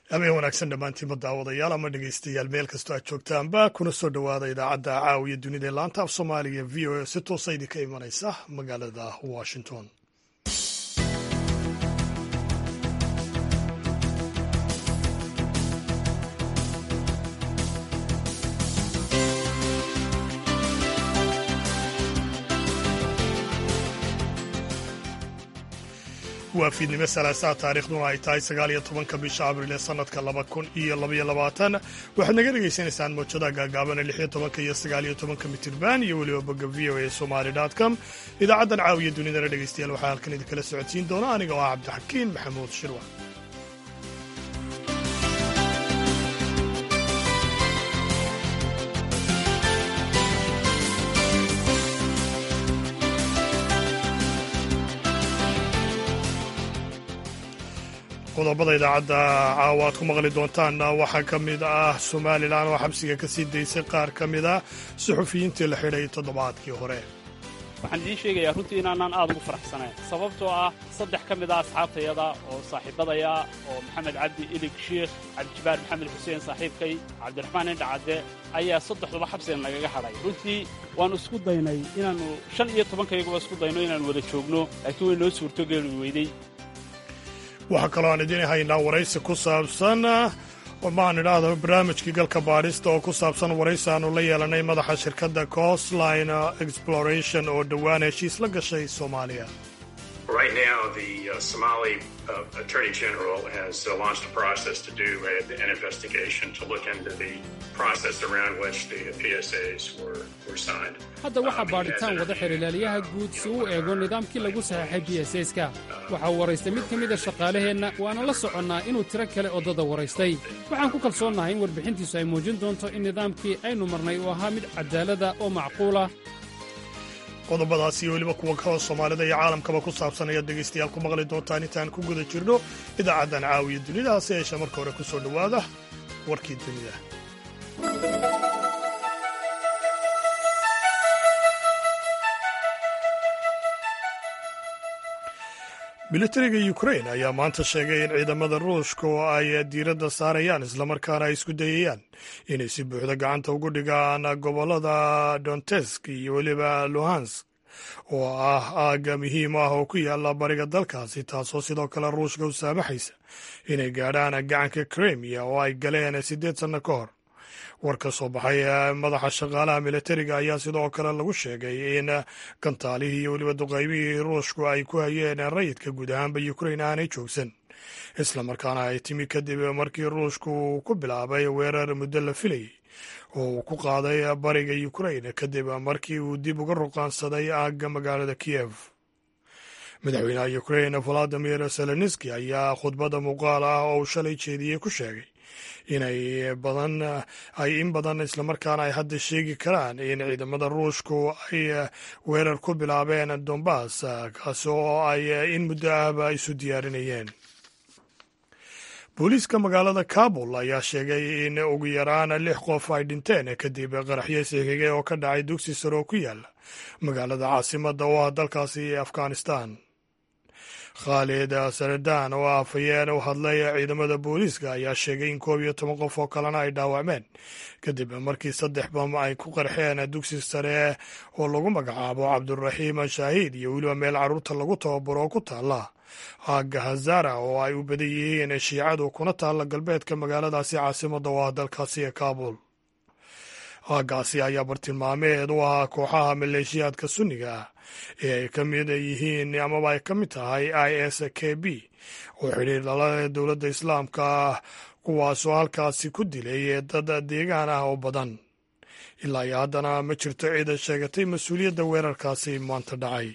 habeen wanaagsan dhammaantiinba daawadayaal ama dhegeystayaal meel kastoo aad joogtaanba kuna soo dhowaada idaacadda caawiya dunida ee laanta af soomaaliga v o a si toosa idinka imanaysa magaalada washington waa fiidnimo salaasaha taariikhduna ay tahay sagaal iyo tobanka bisha abriil ee sanadka laba kun iyo labaiyo labaatan waxaad naga dhegaysanaysaan mawjadaha gaagaabana lix iyo tobanka iyo sagaal iyo tobanka mitirban iyo weliba bogga v o a somali dot com idaacaddan caawiya dunidana dhegeystayaal waxaa halkan idinkala socodsiin doona aniga oo ah cabdixakiin maxamuud shirwa qodobada idaacadda caawa aad ku maqli doontaanna waxaa ka mid ah somalilan oo xabsiga ka sii daysay qaar ka mid ah suxufiyiintii la xidhay toddobaadkii hore waxaan idiin sheegayaa runtii inaanaan aad ugu faraxsanayn sababtoo ah saddex ka mid ah asxaabtayada oo saaxiibadaya oo maxamed cabdi ilig shiikh cabdijibaar maxamed xuseen saaxiibkay cabdiraxmaan indhacadde ayaa saddexduba xabsigan nagaga hadhay runtii waannu isku daynay inaannu shan iyo tobankayaguba isku dayno inaannu wada joogno laakiin way noo suurtogeeli weydey waxaa kaloo aan idiin haynaa waraysi ku saabsan maan idhaahdo barnaamijkii galka baadhista oo ku saabsan waraysi aanu la yeelanay madaxa shirkadda costline exploration oo dhowaan heshiis la gashay soomaaliya Right now, the uh, Somali uh, Attorney General has uh, launched a process to do a, an investigation to look into the process around which the PSAs were, were signed. hadda waxaa baadhitaan wada xirilaaliyaha guud si uu eego nidaamkii lagu saxeexay b s ska waxaa waraystay mid ka mida shaqaalaheenna waana la soconnaa inuu tiro kale oddada waraystay waxaan ku kalsoonnahay in warbixintiisu ay muujin doonto in nidaamkii aynu marnay uu ahaa mid cadaalada oo macquula qodobadaas iyo weliba kuwa kaloo soomaalida iyo caalamkaba ku saabsan ayaad dhegaystayaal ku maqli doontaan intaan ku guda jirno idaacaddan caawiya dunida hase yeeshe marka hore ku soo dhowaada warkii dunida militariga ukrain ayaa maanta sheegay in ciidamada ruushka oo ay diiradda saarayaan islamarkaana ay isku dayayaan inay si buuxda gacanta ugu dhigaan gobollada donetsk iyo weliba luhansk oo ah aagga muhiim ah oo ku yaala bariga dalkaasi taasoo sidoo kale ruushka u saamaxaysa inay gaadhaan gacanka kremiya oo ay galeen siddeed sanno ka hor war ka soo baxay madaxa shaqaalaha militariga ayaa sidoo kale lagu sheegay in gantaalihii iyo weliba duqaymihii ruushku ay ku hayeen rayidka guud ahaanba ukrain aanay joogsan islamarkaana ay timi kadib markii ruushku uu ku bilaabay weerar muddo la filayay oo uu ku qaaday bariga ukrain kadib markii uu dib uga ruqaansaday aagga magaalada kiyev madaxweynaha ukrain valadimir zelenski ayaa khudbadda muuqaal ah oo uu shalay jeediyey ku sheegay inay badan ay in badan islamarkaana ay hadda sheegi karaan in ciidamada ruushku ay weerar ku bilaabeen dombas kaasi oo ay in muddo ahba isu diyaarinayeen booliiska magaalada kabul ayaa sheegay in ugu yaraan lix qof ay dhinteen kadib qaraxyo sixigay oo ka dhacay dugsi sare oo ku yaala magaalada caasimadda oo ah dalkaasi afghanistan khaalid saradaan oo ah afhayeen u hadlay ciidamada booliiska ayaa sheegay in koob iyo toban qof oo kalena ay dhaawacmeen kadib markii saddex bam ay ku qarxeen dugsi sare oo lagu magacaabo cabduraxiim shaahiid iyo weliba meel carruurta lagu tababaro oo ku taalla aagga hazara oo ay u badan yihiin shiicadu kuna taalla galbeedka magaaladaasi caasimadda oo ah dalkaasi kaabul aaggaasi ayaa bartilmaameed u ahaa kooxaha maleeshiyaadka sunniga ah ee ay ka mid yihiin amaba ay ka mid tahay i s k b oo xidhiir dhalada dowladda islaamka ah kuwaasoo halkaasi ku dilay dad deegaan ah oo badan ilaa iyo haddana ma jirto cid sheegatay mas-uuliyadda weerarkaasi maanta dhacay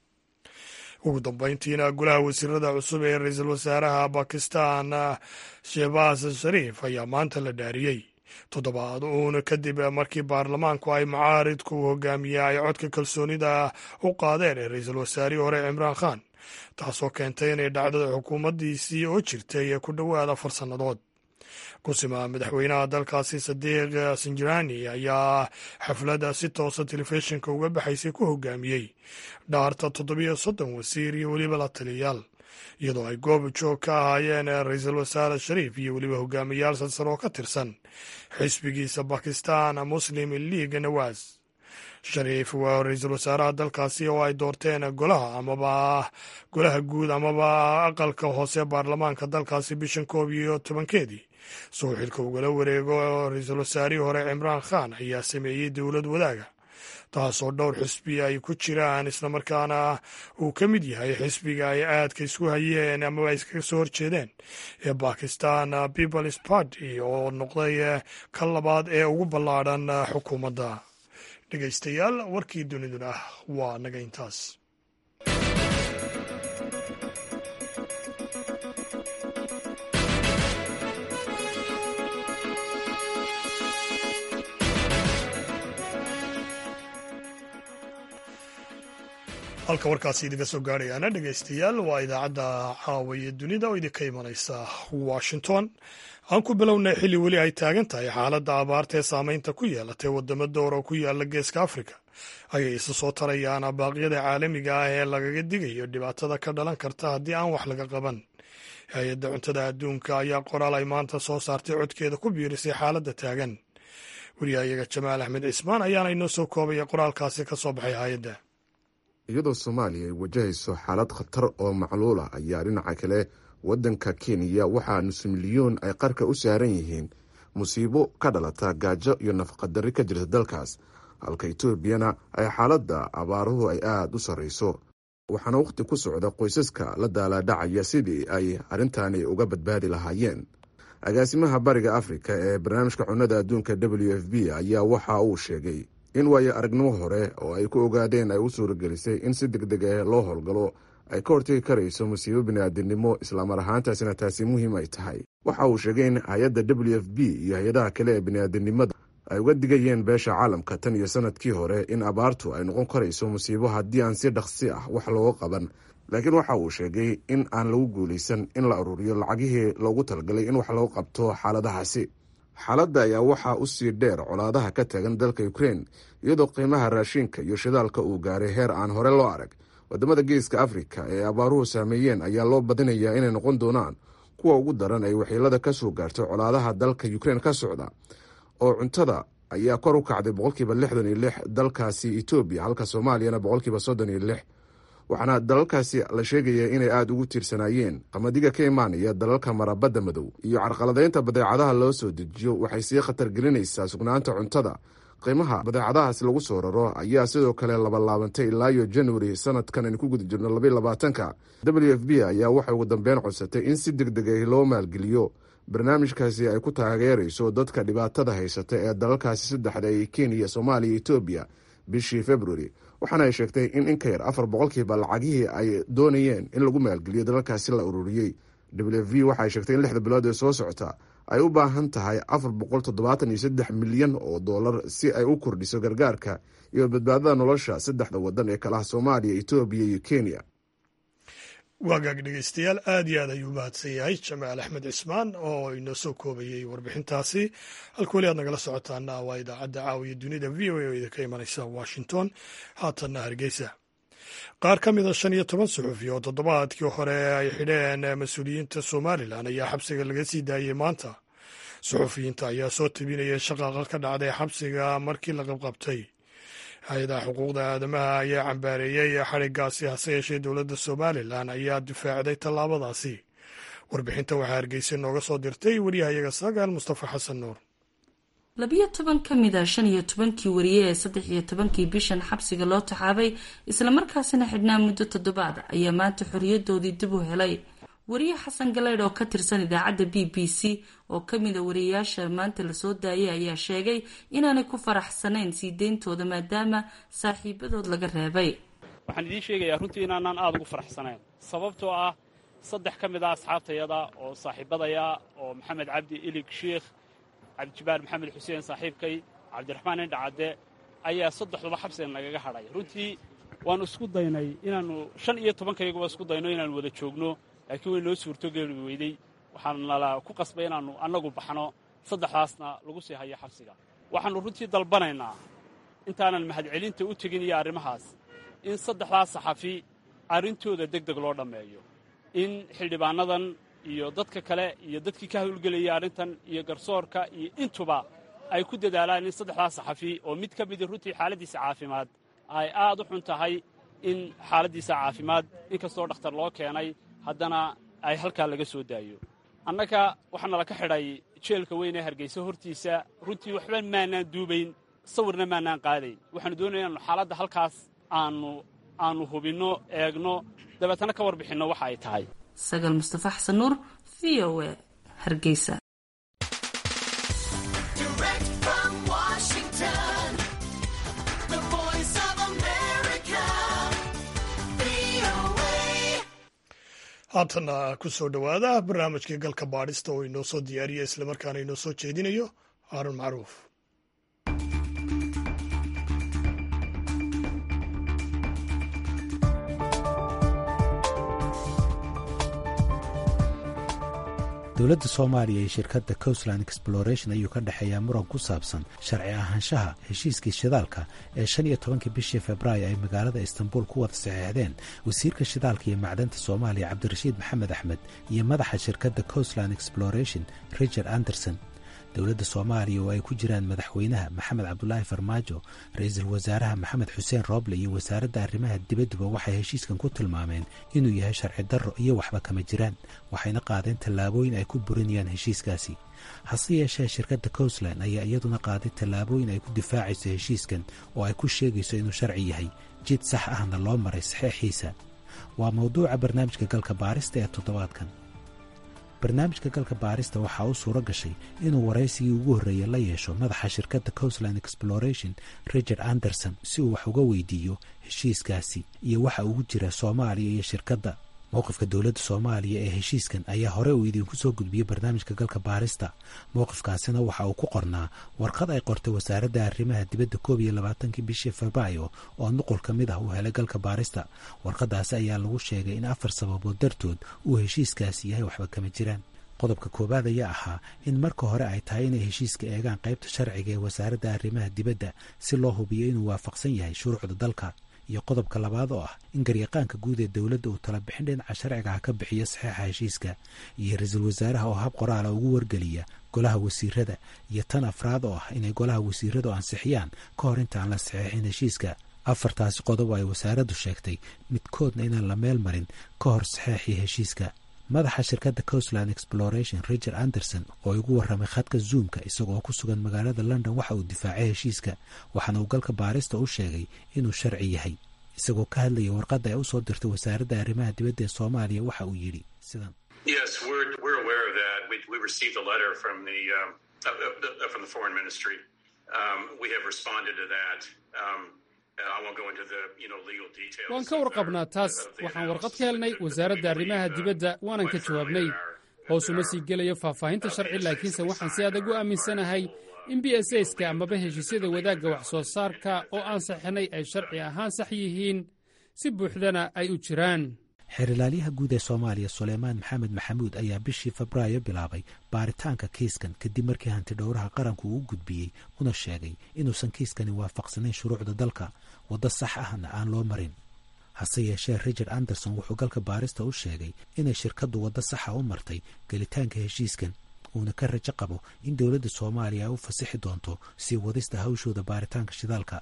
ugu dambayntiina golaha wasiirada cusub ee ra-iisul wasaaraha bakistan shehbaas shariif ayaa maanta la dhaariyey toddobaad uun kadib markii baarlamaanku ay mucaaridku hogaamiye ay codka kalsoonida u qaadeen ee ra-iisul wasaarihii hore cimraan khan taasoo keentay inay dhacdada xukuumaddiisii oo jirtay ku dhowaad afar sannadood kusima madaxweynaha dalkaasi sadiiq sinjirani ayaa xafladda si toosa telefishinka uga baxaysay ku hogaamiyey dhaarta toddobiyo soddon wasiir iyo weliba la taliyayaal iyadoo ay goob joog ka ahaayeen ra-iisul wasaare shariif iyo weliba hogaamiyaal sarsar oo ka tirsan xisbigiisa bakistan muslim league nawaas shariif waa ra-iisul wasaaraha dalkaasi oo ay doorteen golaha amaba golaha guud amaba aqalka hoose baarlamaanka dalkaasi bishan koob iyo tobankeedii soo xilka ugala wareego ra-iisul wasaarihii hore cimraan khan ayaa sameeyey dowlad wadaaga taasoo dhowr xisbi ay ku jiraan islamarkaana uu ka mid yahay xisbiga ay aadka isku hayeen amaba ay iskaga soo horjeedeen ee bakistan peoples party oo noqday ka labaad ee ugu ballaadhan xukuumadda dhegaystayaal warkii duniduna waa naga intaas halka warkaasi idinka soo gaarayaana dhegaystayaal waa idaacadda caawiya dunida oo idinka imanaysa washington aan ku bilownay xilli weli ay taagan tahay xaaladda abaarta ee saameynta ku yeelatay wadamo door oo ku yaala geeska afrika ayay isa soo tarayaan abaaqyada caalamiga ah ee lagaga digayo dhibaatada ka dhalan karta haddii aan wax laga qaban hay-adda cuntada adduunka ayaa qoraal ay maanta soo saartay codkeeda ku biirisay xaaladda taagan wariyahayaga jamaal axmed cismaan ayaana inoo soo koobaya qoraalkaasi ka soo baxay hay-adda iyadoo soomaaliya ay wajahayso xaalad khatar oo macluul ah ayaa dhinaca kale waddanka kenya waxaa nus milyoon ay qarka u saaran yihiin musiibo ka dhalata gaajo iyo nafaqadarri ka jirta dalkaas halka etoobiyana ay xaaladda abaaruhu ay aada u sarrayso waxaana wakhti ku socda qoysaska la daalaadhacaya sidii ay arrintani uga badbaadi lahaayeen agaasimaha bariga afrika ee barnaamijka cunnada adduunka w f b ayaa waxa uu sheegay in waayo aragnimo hore oo ay ku ogaadeen ay u suuragelisay in si deg deg ah loo howlgalo ay ka hortegi karayso musiibo bini'aadinimo islaamar ahaantaasina taasi muhiim ay tahay waxa uu sheegay in hay-adda w f b iyo hay-adaha kale ee bini'aadinimada ay uga digayeen beesha caalamka tan iyo sanadkii hore in abaartu ay noqon karayso musiibo haddii aan si dhaqsi ah wax looga qaban laakiin waxa uu sheegay in aan lagu guulaysan in la ururiyo lacagihii loogu talagalay in wax loo qabto xaaladahaasi xaaladda ayaa waxaa u sii dheer colaadaha ka taagan dalka ukrein iyadoo qiimaha raashinka iyo shidaalka uu gaaray heer aan hore loo arag wadamada geeska afrika ee abaaruhu saameeyeen ayaa loo badinayaa inay noqon doonaan kuwa ugu daran ay waxiilada ka soo gaarto colaadaha dalka ukrein ka socda oo cuntada ayaa kor u kacday boqolkiiba lixdan iyo lix dalkaasi etoobiya halka soomaaliyana boqolkiiba soddon iyo lix waxaana dalalkaasi la sheegaya inay aada ugu tiirsanaayeen qamadiga ka imaanaya dalalka marabadda madow iyo carqaladaynta badeecadaha loo soo dejiyo waxay sii khatar gelinaysaa sugnaanta cuntada qiimaha badeecadahaas lagu soo raro ayaa sidoo kale labalaabantay ilaayo januari sanadkan aynu ku guda jirno labaiy labaatanka w f b ayaa waxay ugu dambeyn codsatay in si deg deg ah loo maalgeliyo barnaamijkaasi ay ku taageerayso dadka dhibaatada haysata ee dalalkaasi saddexda ee kenya soomaaliya etoobiya bishii februari waxaana ay sheegtay in in ka yar afar boqolkiiba lacagihii ay doonayeen in lagu maalgeliyo dalalkaasi la ururiyey w v waxaay sheegtay in lixda bilood ee soo socota ay u baahan tahay afar boqol toddobaatan iyo saddex milyan oo dollar si ay u kordhiso gargaarka iyo badbaadada nolosha saddexda wadan ee kalaha soomaaliya etoobiya iyo kenya waagaag dhegeystayaal aad iyo aad ayuu mahadsan yahay jamaal axmed cismaan oo inoo soo koobayey warbixintaasi halka weli aad nagala socotaana waa idaacadda caawiya dunida v o a oo idinka imanaysa washington haatanna hargeysa qaar ka mida shan iyo toban suxufi oo toddobaadkii hore ay xidheen mas-uuliyiinta somalilan ayaa xabsiga laga sii daayey maanta suxufiyiinta ayaa soo tabinaya shaqaaqa ka dhacday xabsiga markii la qabqabtay hay-adaha xuquuqda aadamaha ayaa cambaareeyey xadhigaasi hase yeeshee dowladda somalilan ayaa difaacday tallaabadaasi warbixinta waxaa hargeysa nooga soo dirtay wariyahayaga sagaal mustafa xasan nuur labiyo toban ka mid a shan iyo tobankii wariye ee saddex iyo tobankii bishan xabsiga loo taxaabay islamarkaasina xidhnaa muddo toddobaad ayaa maanta xoriyadoodii dib u helay wariye xasan galeydh oo ka tirsan idaacadda b b c oo kamid a wariyayaasha maanta lasoo daayay ayaa sheegay inaanay ku faraxsanayn sii deyntooda maadaama saaxiibadood laga reebay waxaan idiin sheegayaa runtii inaanaan aada ugu faraxsanayn sababtoo ah saddex ka mid a asxaabtayada oo saaxiibadaya oo maxamed cabdi ilig shiikh cabdijibaar maxamed xuseen saaxiibkay cabdiraxmaan indhacadde ayaa saddexduba xabsigan nagaga hadhay runtii waannu isku daynay inaannu shan iyo tobankayaguba isku dayno inaannu wada joogno laakiin way noo suurtogeli weydey waxaan nala ku qasbay inaannu annagu baxno saddexdaasna lagu sii hayo xabsiga waxaannu runtii dalbanaynaa intaanan mahadcelinta u tegin iyo arrimahaas in saddexdaas saxafi arrintooda deg deg loo dhammeeyo in xildhibaanadan iyo dadka kale iyo dadkii ka hawlgelayay arrintan iyo garsoorka iyo intuba ay ku dadaalaan in saddexdaas saxafi oo mid ka midi runtii xaaladdiisa caafimaad ay aad u xun tahay in xaaladdiisa caafimaad inkastoo dhakhtar loo keenay haddana ay halkaa laga soo daayo annaga waxaana laka xidhay jeelka weyn ee hargaysa hortiisa runtii waxba maanaan duubayn sawirna maanaan qaadayn waxaanu doonaya inaanu xaaladda halkaas aanu aanu hubinno eegno dabeetana ka warbixinno waxa ay tahay sagal mustafa xasan nuur v o e hargeysa haatana ku soo dhowaada barnaamijkii galka baadhista oo inoo soo diyaariya islamarkaana inoo soo jeedinayo haarun macruuf dowladda soomaaliya iyo shirkadda coastland exploration ayuu ka dhexeeyaa muran ku saabsan sharci ahaanshaha heshiiskii shidaalka ee shan iyo tobankii bishii februaayo ay magaalada istanbul ku wada saxeexdeen wasiirka shidaalka iyo macdanta soomaaliya cabdirashiid maxamed axmed iyo madaxa shirkadda coastland exploration richard anderson dowladda soomaaliya oo ay ku jiraan madaxweynaha maxamed cabdulaahi farmaajo ra-iisul wasaaraha maxamed xuseen rooble iyo wasaaradda arrimaha dibadduba waxay heshiiskan ku tilmaameen inuu yahay sharci darro iyo waxba kama jiraan waxayna qaadeen tallaabooyin ay ku burinayaan heshiiskaasi hase yeeshee shirkadda coastland ayaa iyaduna qaaday tallaabooyin ay ku difaacayso heshiiskan oo ay ku sheegayso inuu sharci yahay jid sax ahna loo maray saxeexiisa waa mawduuca barnaamijka galka baarista ee toddobaadkan barnaamijka galka baarista waxaa u suuro gashay inuu waraysigii ugu horreeyey la yeesho madaxa shirkadda coastland exploration richard anderson si uu wax uga weydiiyo heshiiskaasi iyo waxa ugu jira soomaaliya iyo shirkadda mowqifka dowladda soomaaliya ee heshiiskan ayaa hore uu idiinku soo gudbiyey barnaamijka galka baarista mowqifkaasina waxa uu ku qornaa warqad ay qortay wasaaradda arrimaha dibadda koob iyo labaatankii bishii febraayo oo nuqul ka mid ah uu helay galka baarista warqadaasi ayaa lagu sheegay in afar sababood dartood uu heshiiskaasi yahay waxba kama jiraan qodobka koowaad ayaa ahaa in marka hore ay tahay inay heshiiska eegaan qaybta sharciga ee wasaaradda arrimaha dibadda si loo hubiyo inuu waafaqsan yahay shuruucda dalka iyo qodobka labaad oo ah in garyaqaanka guud ee dowladda uu tala bixin dhinaca sharcigaha ka bixiyo saxeixa heshiiska iyo ra-iisul wasaaraha oo hab qoraala ugu wargeliya golaha wasiirada iyo tan afraad oo ah inay golaha wasiiradu ansixiyaan ka hor intaan la saxeexin heshiiska afartaasi qodob ay wasaaraddu sheegtay midkoodna inaan la meel marin ka hor saxeexii heshiiska madaxa shirkadda coastland exploration richard anderson oo igu warramay khadka zoomka isagoo ku sugan magaalada london waxa uu difaacay heshiiska waxaana uu galka baarista u sheegay inuu sharci yahay isagoo ka hadlaya warqadda ay u soo dirtay wasaaradda arrimaha dibadda ee soomaaliya waxa uu yidhi sidan Yes, we're, we're aware of that. We, we received a letter from the, um, uh, uh, from the foreign ministry. Um, we have responded to that. Um, waan ka warqabnaa taas waxaan warqad ka helnay wasaaradda arrimaha dibadda waanan ka jawaabnay hoosuma sii gelayo faahfaahinta sharci laakiinse waxaan si adag u aaminsanahay in b s ska amaba heshiisyada wadaagga wax soo saarka oo aan saxinay ay sharci ahaan sax yihiin si buuxdana ay u jiraan xeerilaalyaha guud ee soomaaliya suleymaan maxamed maxamuud ayaa bishii febraayo bilaabay baaritaanka kiiskan kadib markii hanti dhowraha qaranku uu gudbiyey una sheegay inuusan kiiskani waafaqsanayn shuruucda dalka waddo sax ahna aan loo marin hase yeeshee richard anderson wuxuu galka baarista u sheegay inay shirkaddu waddo saxa u martay gelitaanka heshiiskan uuna ka rajo qabo in dowladda soomaaliya ay u fasixi doonto sii wadista hawshooda baaritaanka shidaalka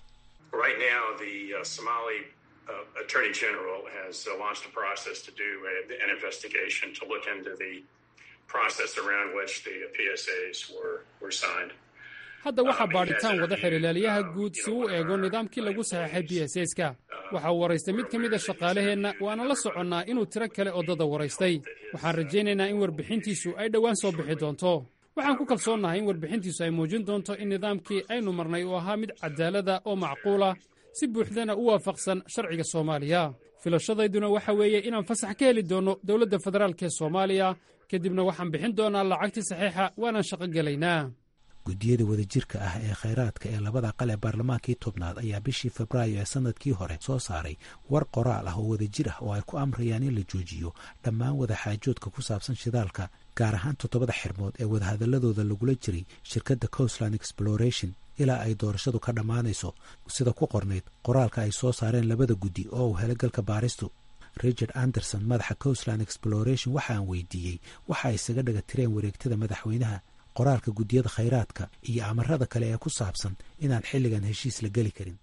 Uh, Attorney General has uh, launched a process to do a, an investigation to look into the process around which the PSAs were, were signed. hadda waxaa baadhitaan wada xirilaaliyaha guud si uu eego nidaamkii lagu saxeexay b s ska waxa uu waraystay mid ka mid a shaqaalaheenna waana la soconnaa inuu tiro kale oddada waraystay waxaan rajaynaynaa in warbixintiisu ay dhowaan soo bixi doonto waxaan ku kalsoonnahay in warbixintiisu ay muujin doonto in nidaamkii aynu marnay uu ahaa mid cadaalada oo macquula si buuxdana u waafaqsan sharciga soomaaliya filashadayduna waxa weeye inaan fasax ka heli doonno dowladda federaalk ee soomaaliya kadibna waxaan bixin doonaa lacagtii saxiixa waanaan shaqo gelaynaa guddiyada wadajirka ah ee khayraadka ee labada aqal ee baarlamaankii tobnaad ayaa bishii febraayo ee sanadkii hore soo saaray war qoraal ah oo wadajir ah oo ay ku amrayaan in la joojiyo dhammaan wadaxaajoodka ku saabsan shidaalka gaar ahaan toddobada xirmood ee wadahadaladooda lagula jiray shirkadda coastland exploration ilaa ay doorashadu ka dhammaanayso sida ku qornayd qoraalka ay soo saareen labada guddi oo uu helay galka baaristu richard anderson madaxa coastland exploration waxa aan weydiiyey waxa ay isaga dhaga tireen wareegtada madaxweynaha qoraalka guddiyada khayraadka iyo amarada kale ee ku saabsan inaan xilligan heshiis la geli karin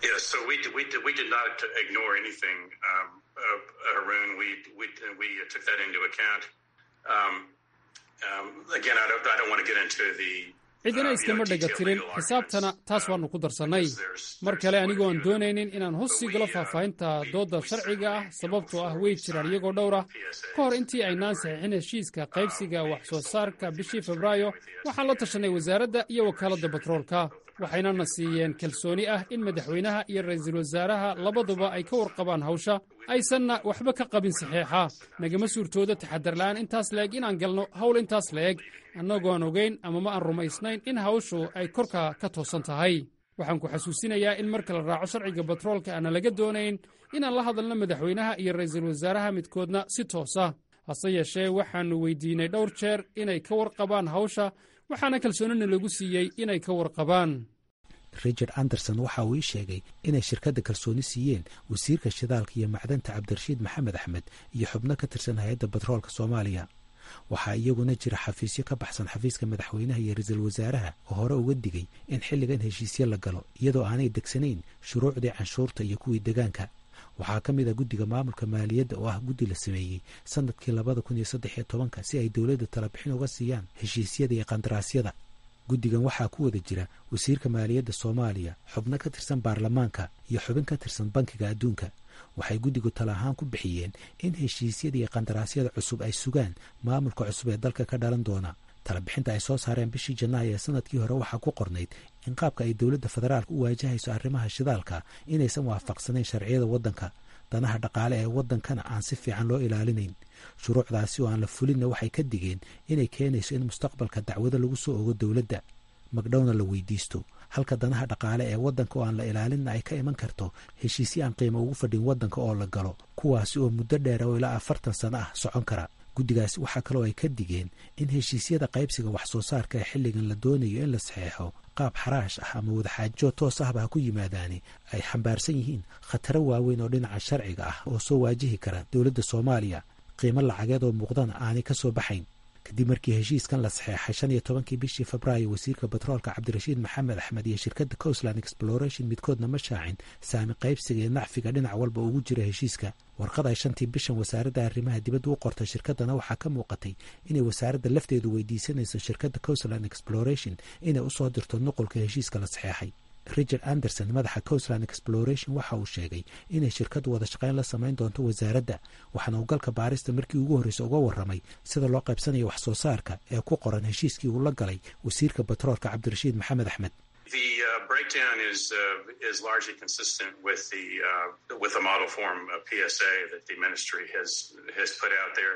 cidina iskama dhaga tirin xisaabtana taas waannu ku darsannay mar kale anigoo aan doonaynin inaan hoos sii galo faahfaahinta doodda sharciga ah sababtoo ah way jiraan iyagoo dhowr ah ka hor intii aynaan saxiixin heshiiska qaybsiga wax soo saarka bishii febraayo waxaan la tashanay wasaaradda iyo wakaaladda batroolka waxaynana siiyeen kalsooni ah in madaxweynaha iyo ra'iisul wasaaraha labaduba ay ka warqabaan hawsha aysanna waxba ka qabin saxeexa nagama suurtooda taxadarla'aan intaas la-eg inaan galno hawl intaas la-eg annagoon ogayn ama ma aan rumaysnayn in hawshu ay korka ka toosan tahay waxaan ku xasuusinayaa in marka la raaco sharciga batroolka aana laga doonayn inaan la hadalno madaxweynaha iyo ra'iisul wasaaraha midkoodna si toosa hase yeeshee waxaannu weydiinay dhowr jeer inay ka warqabaan hawsha waxaana kalsoonina lagu siiyey inay ka warqabaan richard anderson waxa uu ii sheegay inay shirkadda kalsooni siiyeen wasiirka shidaalka iyo macdanta cabdirashiid maxamed axmed iyo xubno ka tirsan hay-adda batroolka soomaaliya waxaa iyaguna jira xafiisyo ka baxsan xafiiska madaxweynaha iyo ra-iisul wasaaraha oo hore uga digay in xilligan heshiisyo la galo iyadoo aanay degsanayn shuruucdii canshuurta iyo kuwii degaanka waxaa ka mid ah guddiga maamulka maaliyadda oo ah guddi la sameeyey sanadkii labada kun iyo saddex iyo tobanka si ay dowladda talabixin uga siiyaan heshiisyada iyo qandaraasyada guddigan waxaa ku wada jira wasiirka maaliyadda soomaaliya xubno ka tirsan baarlamaanka iyo xubin ka tirsan bankiga adduunka waxay guddigu tala ahaan ku bixiyeen in heshiisyada iyo qandaraasyada cusub ay sugaan maamulka cusub ee dalka ka dhalan doona talabixinta ay soo saareen bishii janaayo ee sanadkii hore waxaa ku qornayd in qaabka ay dowladda federaalka u waajahayso arrimaha shidaalka inaysan waafaqsanayn sharciyada waddanka danaha dhaqaale ee waddankana aan si fiican loo ilaalinayn shuruucdaasi oo aan la fulinna waxay ka digeen inay keenayso in mustaqbalka dacwado lagu soo ogo dowladda magdhowna la weydiisto halka danaha dhaqaale ee waddanka oo aan la ilaalinna ay ka iman karto heshiisyo aan qiimo ugu fadhin waddanka oo la galo kuwaasi oo muddo dheer oo ilaa afartan sano ah socon kara guddigaasi waxaa kaloo ay ka digeen in heshiisyada qaybsiga wax soo saarka ee xilligan la doonayo in la saxeexo qaab xaraash ah ama wadaxaajo toos ahba ha ku yimaadaani ay xambaarsan yihiin khataro waaweyn oo dhinaca sharciga ah oo soo waajihi kara dowladda soomaaliya qiimo lacageed oo muuqdana aanay ka soo baxayn kadib markii heshiiskan la saxeexay shan iyo tobankii bishii febraayo wasiirka batroolka cabdirashiid maxamed axmed iyo shirkadda coastland exploration midkoodna ma shaacin saami qaybsiga iyo nacfiga dhinac walba ugu jira heshiiska warqad ay shantii bishan wasaaradda arrimaha dibadda u qortay shirkaddana waxaa ka muuqatay inay wasaaradda lafteedu weydiisanayso shirkadda coastland exploration inay usoo dirto nuqulka heshiiska la saxeexay richard anderson madaxa coastland exploration waxa uu sheegay inay shirkaddu wada shaqayn la samayn doonto wasaaradda waxaana uu galka baarista markii ugu horreysa uga warramay sida loo qaybsanayo wax soo saarka ee ku qoran heshiiskii uu la galay wasiirka batroolka cabdirashiid maxamed axmed The uh, breakdown is uh, is largely consistent with the uh, with the model form of PSA that the ministry has has put out there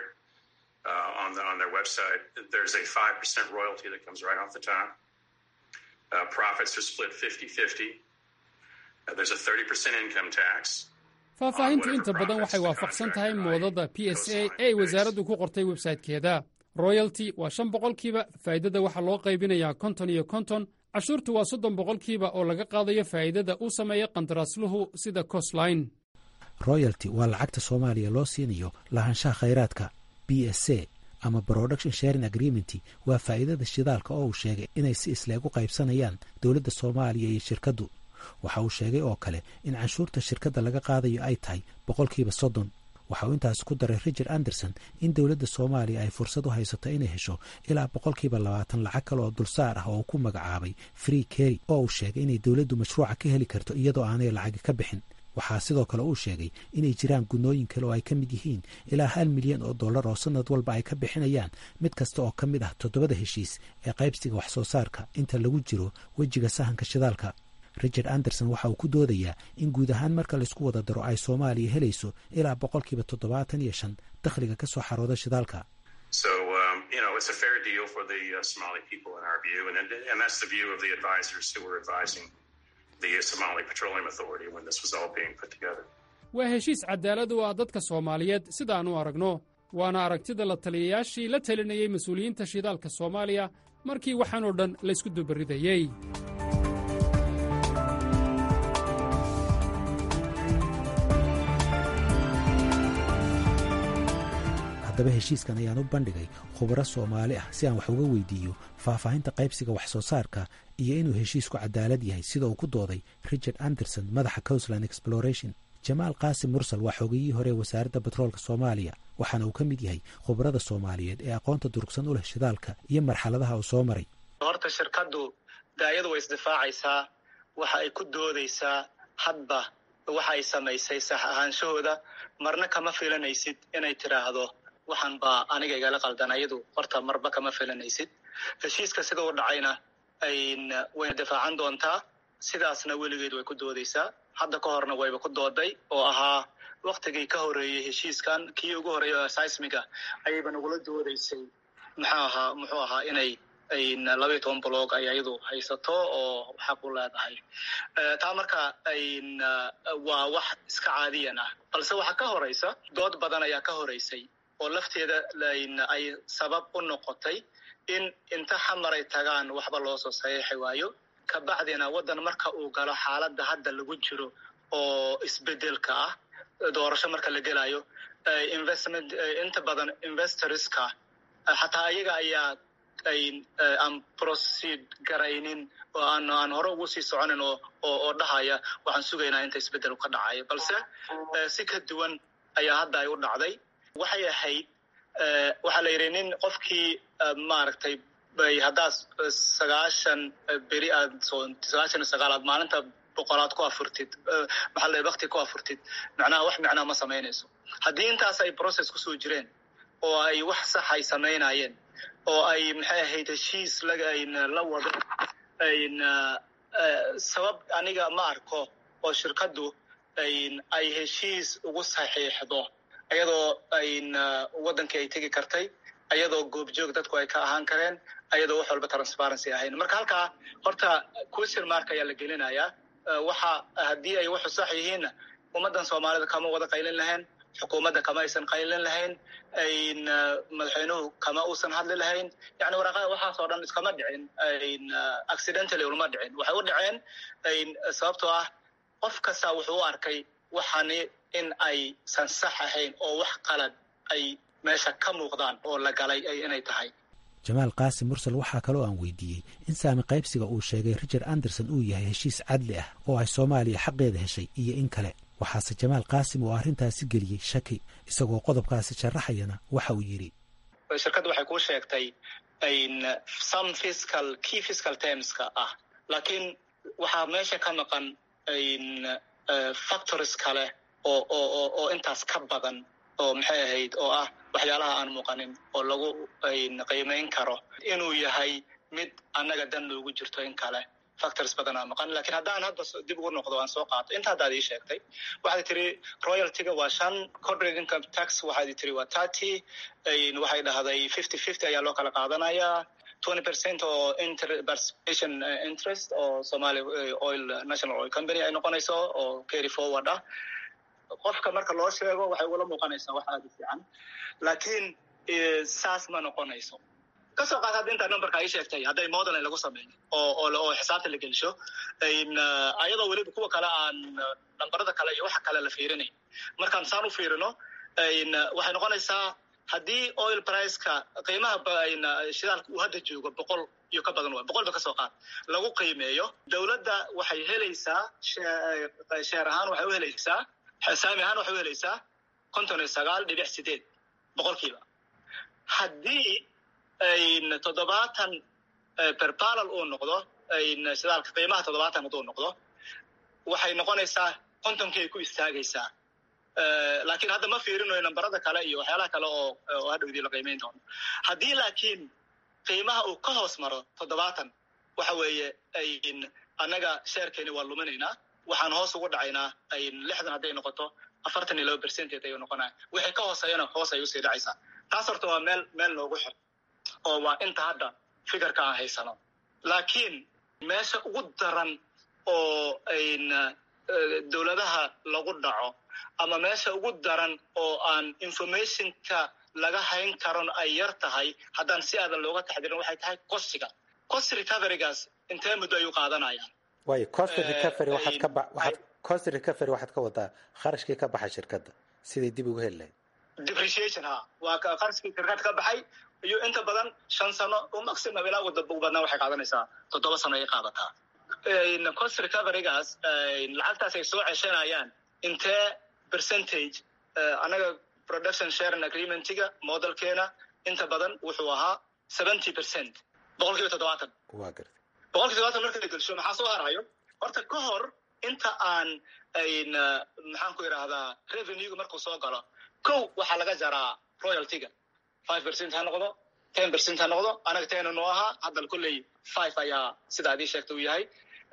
on the on their website. There's a five percent royalty that comes right off the top. Uh, profits are split 50-50. Uh, there's a 30% income tax. faahfaahintu inta badan waxay waafaqsan tahay moodada p s a ee ay wasaaraddu ku qortay websaytekeeda royalty waa shan boqolkiiba faa'iidada waxaa loo qaybinayaa konton iyo konton cashuurtu waa soddon boqolkiiba oo laga qaadayo faa'iidada uu sameeya qandaraasluhu sida costline royalty waa lacagta soomaaliya loo siinayo lahaanshaha khayraadka b s a ama production sharing agreement waa faa'iidada shidaalka oo uu sheegay inay si isleeg u qaybsanayaan dowladda soomaaliya iyo shirkaddu waxa uu sheegay oo kale in canshuurta shirkadda laga qaadayo ay tahay boqolkiiba soddon waxa uu intaas ku daray richard anderson in dowladda soomaaliya ay fursad u haysato inay hesho ilaa boqolkiiba labaatan lacag kale oo dulsaar ah oo uu ku magacaabay free kerry oo uu sheegay inay dowladdu mashruuca ka heli karto iyadoo aanay lacagi ka bixin waxaa sidoo kale uu sheegay inay jiraan gunnooyin kale oo ay ka mid yihiin ilaa hal milyan oo dollar oo sanad walba ay ka bixinayaan mid kasta oo ka mid ah toddobada heshiis ee qaybsiga wax soo saarka inta lagu jiro wejiga sahanka shidaalka richard anderson waxa uu ku doodayaa in guud ahaan marka laysku wada daro ay soomaaliya helayso ilaa boqolkiiba toddobaatan iyo shan dakhliga ka soo xarooda shidaalka So, um, you know, it's a fair deal for the uh, Somali people in our view, and, and that's the view of the advisors who were advising the Somali Petroleum Authority when this was all being put together. waa heshiis cadaalad u ah dadka soomaaliyeed sidaan u aragno waana aragtida la taliyayaashii la talinayey mas-uuliyiinta shidaalka soomaaliya markii waxaanoo dhan laysku dubaridayey haddaba heshiiskan ayaan u bandhigay khubaro soomaali ah si aan wax uga weydiiyo faahfaahinta qaybsiga wax soo saarka iyo inuu heshiisku cadaalad yahay sida uu ku dooday richard anderson madaxa coastland exploration jamaal qaasim mursal waa xogiyihii hore wasaaradda batroolka soomaaliya waxaana uu ka mid yahay khubarada soomaaliyeed ee aqoonta durugsan u leh shidaalka iyo marxaladaha uu soo maray horta shirkaddu daayadu way isdifaacaysaa waxa ay ku doodaysaa hadba waxa ay samaysay sax ahaanshahooda marna kama filanaysid inay tidhaahdo waxaan baa aniga igala qaldan ayadu horta marba kama filanaysid heshiiska sida u dhacayna wayna difaacan doontaa sidaasna weligeed way ku doodaysaa hadda ka horna wayba ku dooday oo ahaa waktigii ka horeeyey heshiiskan kii ugu horeeyay oo seismiga ayayba nagula doodaysay muxuu ahaa muxuu ahaa inay labayo toban blog ay ayadu haysato oo xaq u leedahay taa marka waa wax iska caadiyan ah balse waxaa ka horeysa dood badan ayaa ka horeysay oo lafteeda ay sabab u noqotay in inta xamaray tagaan waxba loo soo saxiixi waayo kabacdina waddan marka uu galo xaaladda hadda lagu jiro oo isbedelka ah doorasho marka la gelayo investment inta badan investorska xataa ayaga ayaa aan proceed garaynin oo aan aan hore ugu sii soconin oo oo dhahaya waxaan sugaynaa inta isbedel ka dhacayo balse si ka duwan ayaa hadda ay u dhacday waxay ahayd waxaa la yidhi nin qofkii maaragtay bay haddaad sagaashan beri aad sagaashan iyo sagaal aad maalinta boqolaad ku afurtid maxaa la wakti ku afurtid macnaha wax macnaha ma samaynayso haddii intaas ay process kusoo jireen oo ay wax sax ay samaynayeen oo ay maxay ahayd heshiis la wado sabab aniga ma arko oo shirkaddu ay heshiis ugu saxiixdo ayadoo waddankii ay tegi kartay ayadoo goobjoog dadku ay ka ahaan kareen ayadoo wax walba transparency ahayn marka halkaa horta question mark ayaa la gelinayaa waxa haddii ay waxu sax yihiinna ummaddan soomaalida kama wada qaylin lahayn xukuumadda kama aysan qaylin lahayn madaxweynuhu kama uusan hadli lahayn yani waraaqada waxaas oo dhan iskama dhicin accidentally ulama dhicin waxay u dhaceen sababtoo ah qof kasta wuxuu u arkay waxani in aysan sax ahayn oo wax qalad ay meesha ka muuqdaan oo la galay inay tahay jamaal qaasim mursal waxaa kaloo aan weydiiyey in saami qaybsiga uu sheegay richard anderson uu yahay heshiis cadli ah oo ay soomaaliya xaqeeda heshay iyo in kale waxaase jamaal qaasim oo arrintaasi geliyey shaki isagoo qodobkaasi sharaxayana waxa uu yidhi shirkaddu waxay kuu sheegtay some fiscal key fiscal termska ah laakiin waxaa meesha ka maqan factories kale oo oo oo intaas ka badan oo maxay ahayd oo ah waxyaalaha aan muuqanin oo lagu qiimayn karo inuu yahay mid annaga dan loogu jirto in kale factors badanaa maqan lakin haddaan hadda dib ugu noqdo aan soo qaato inta haddaad ii sheegtay waxaad tiri royaltyga waa shan corporate income tax waxaad tiri waa thirty waxay dhahday fifty fifty ayaa loo kala qaadanayaa twenty percent oo participation interest oo somali oil national oil company ay noqonayso oo carry forward ah qofka marka loo sheego waxay ugula muuqanaysaa wax aada u fiican laakiin saas ma noqonayso kasoo qaad hadda intaa numberka ay sheegtay hadday modeling lagu sameeyo oo oo xisaabta la gelisho ayadoo weliba kuwa kale aan nambarada kale iyo waxa kale la fiirinay markaan saan u fiirino waxay noqonaysaa haddii oil priceka qiimaha shidaalka uu hadda joogo boqol iyo ka badan waay boqol ba kasoo qaad lagu qiimeeyo dowladda waxay helaysaa sheer ahaan waxay u helaysaa saami ahaan waxay u helaysaa konton iyo sagaal dhibic sideed boqolkiiba haddii toddobaatan berbalal uu noqdo shidaalka qiimaha toddobaatan hadduu noqdo waxay noqonaysaa kontonkii ay ku istaagaysaa laakiin hadda ma fiirinayo nambarada kale iyo waxyaalaha kale oo oo hadhowdii la qiimeyn doono haddii laakiin qiimaha uu ka hoos maro toddobaatan waxa weeye annaga sheerkeeni waa luminaynaa waxaan hoos ugu dhacaynaa lixdan hadday noqoto afartan iyo laba percentage ayuu noqonaya wixii ka hooseeyana hoos ay usii dhacaysaa taas horta waa meel meel noogu xir oo waa inta hadda fikirka aan haysano laakiin meesha ugu daran oo dowladaha lagu dhaco ama meesha ugu daran oo aan informationka laga hayn karon ay yar tahay haddaan si aadan looga taxdirin waxay tahay costiga cost recoverygaas intee muddo ayuu qaadanayaan waayo cost recovery waxaad ka ba waxaad cost recovery waxaad ka wadaa kharashkii ka baxa shirkadda siday dib ugu heli lahayd depreciation ha waa qarskii shirkad ka baxay iyo inta badan shan sano oo maximum ilaa wadda ugu badnaa waxay qaadanaysaa toddoba sano ay qaadataa cost recoverygaas lacagtaas ay soo ceshanayaan intee percentage anaga production sharing agreementiga modelkeena inta badan wuxuu ahaa seventy percent boqol kiiba toddobaatan boqol kiiba toddobaatan marka la gelsho maxaa soo harayo horta ka hor inta aan maxaan ku idhaahdaa revenuega markuu soo galo kow waxaa laga jaraa royaltyga five percent ha noqdo ten percent ha noqdo anaga ten noo ahaa haddana kolley five ayaa sida adii sheegta uu yahay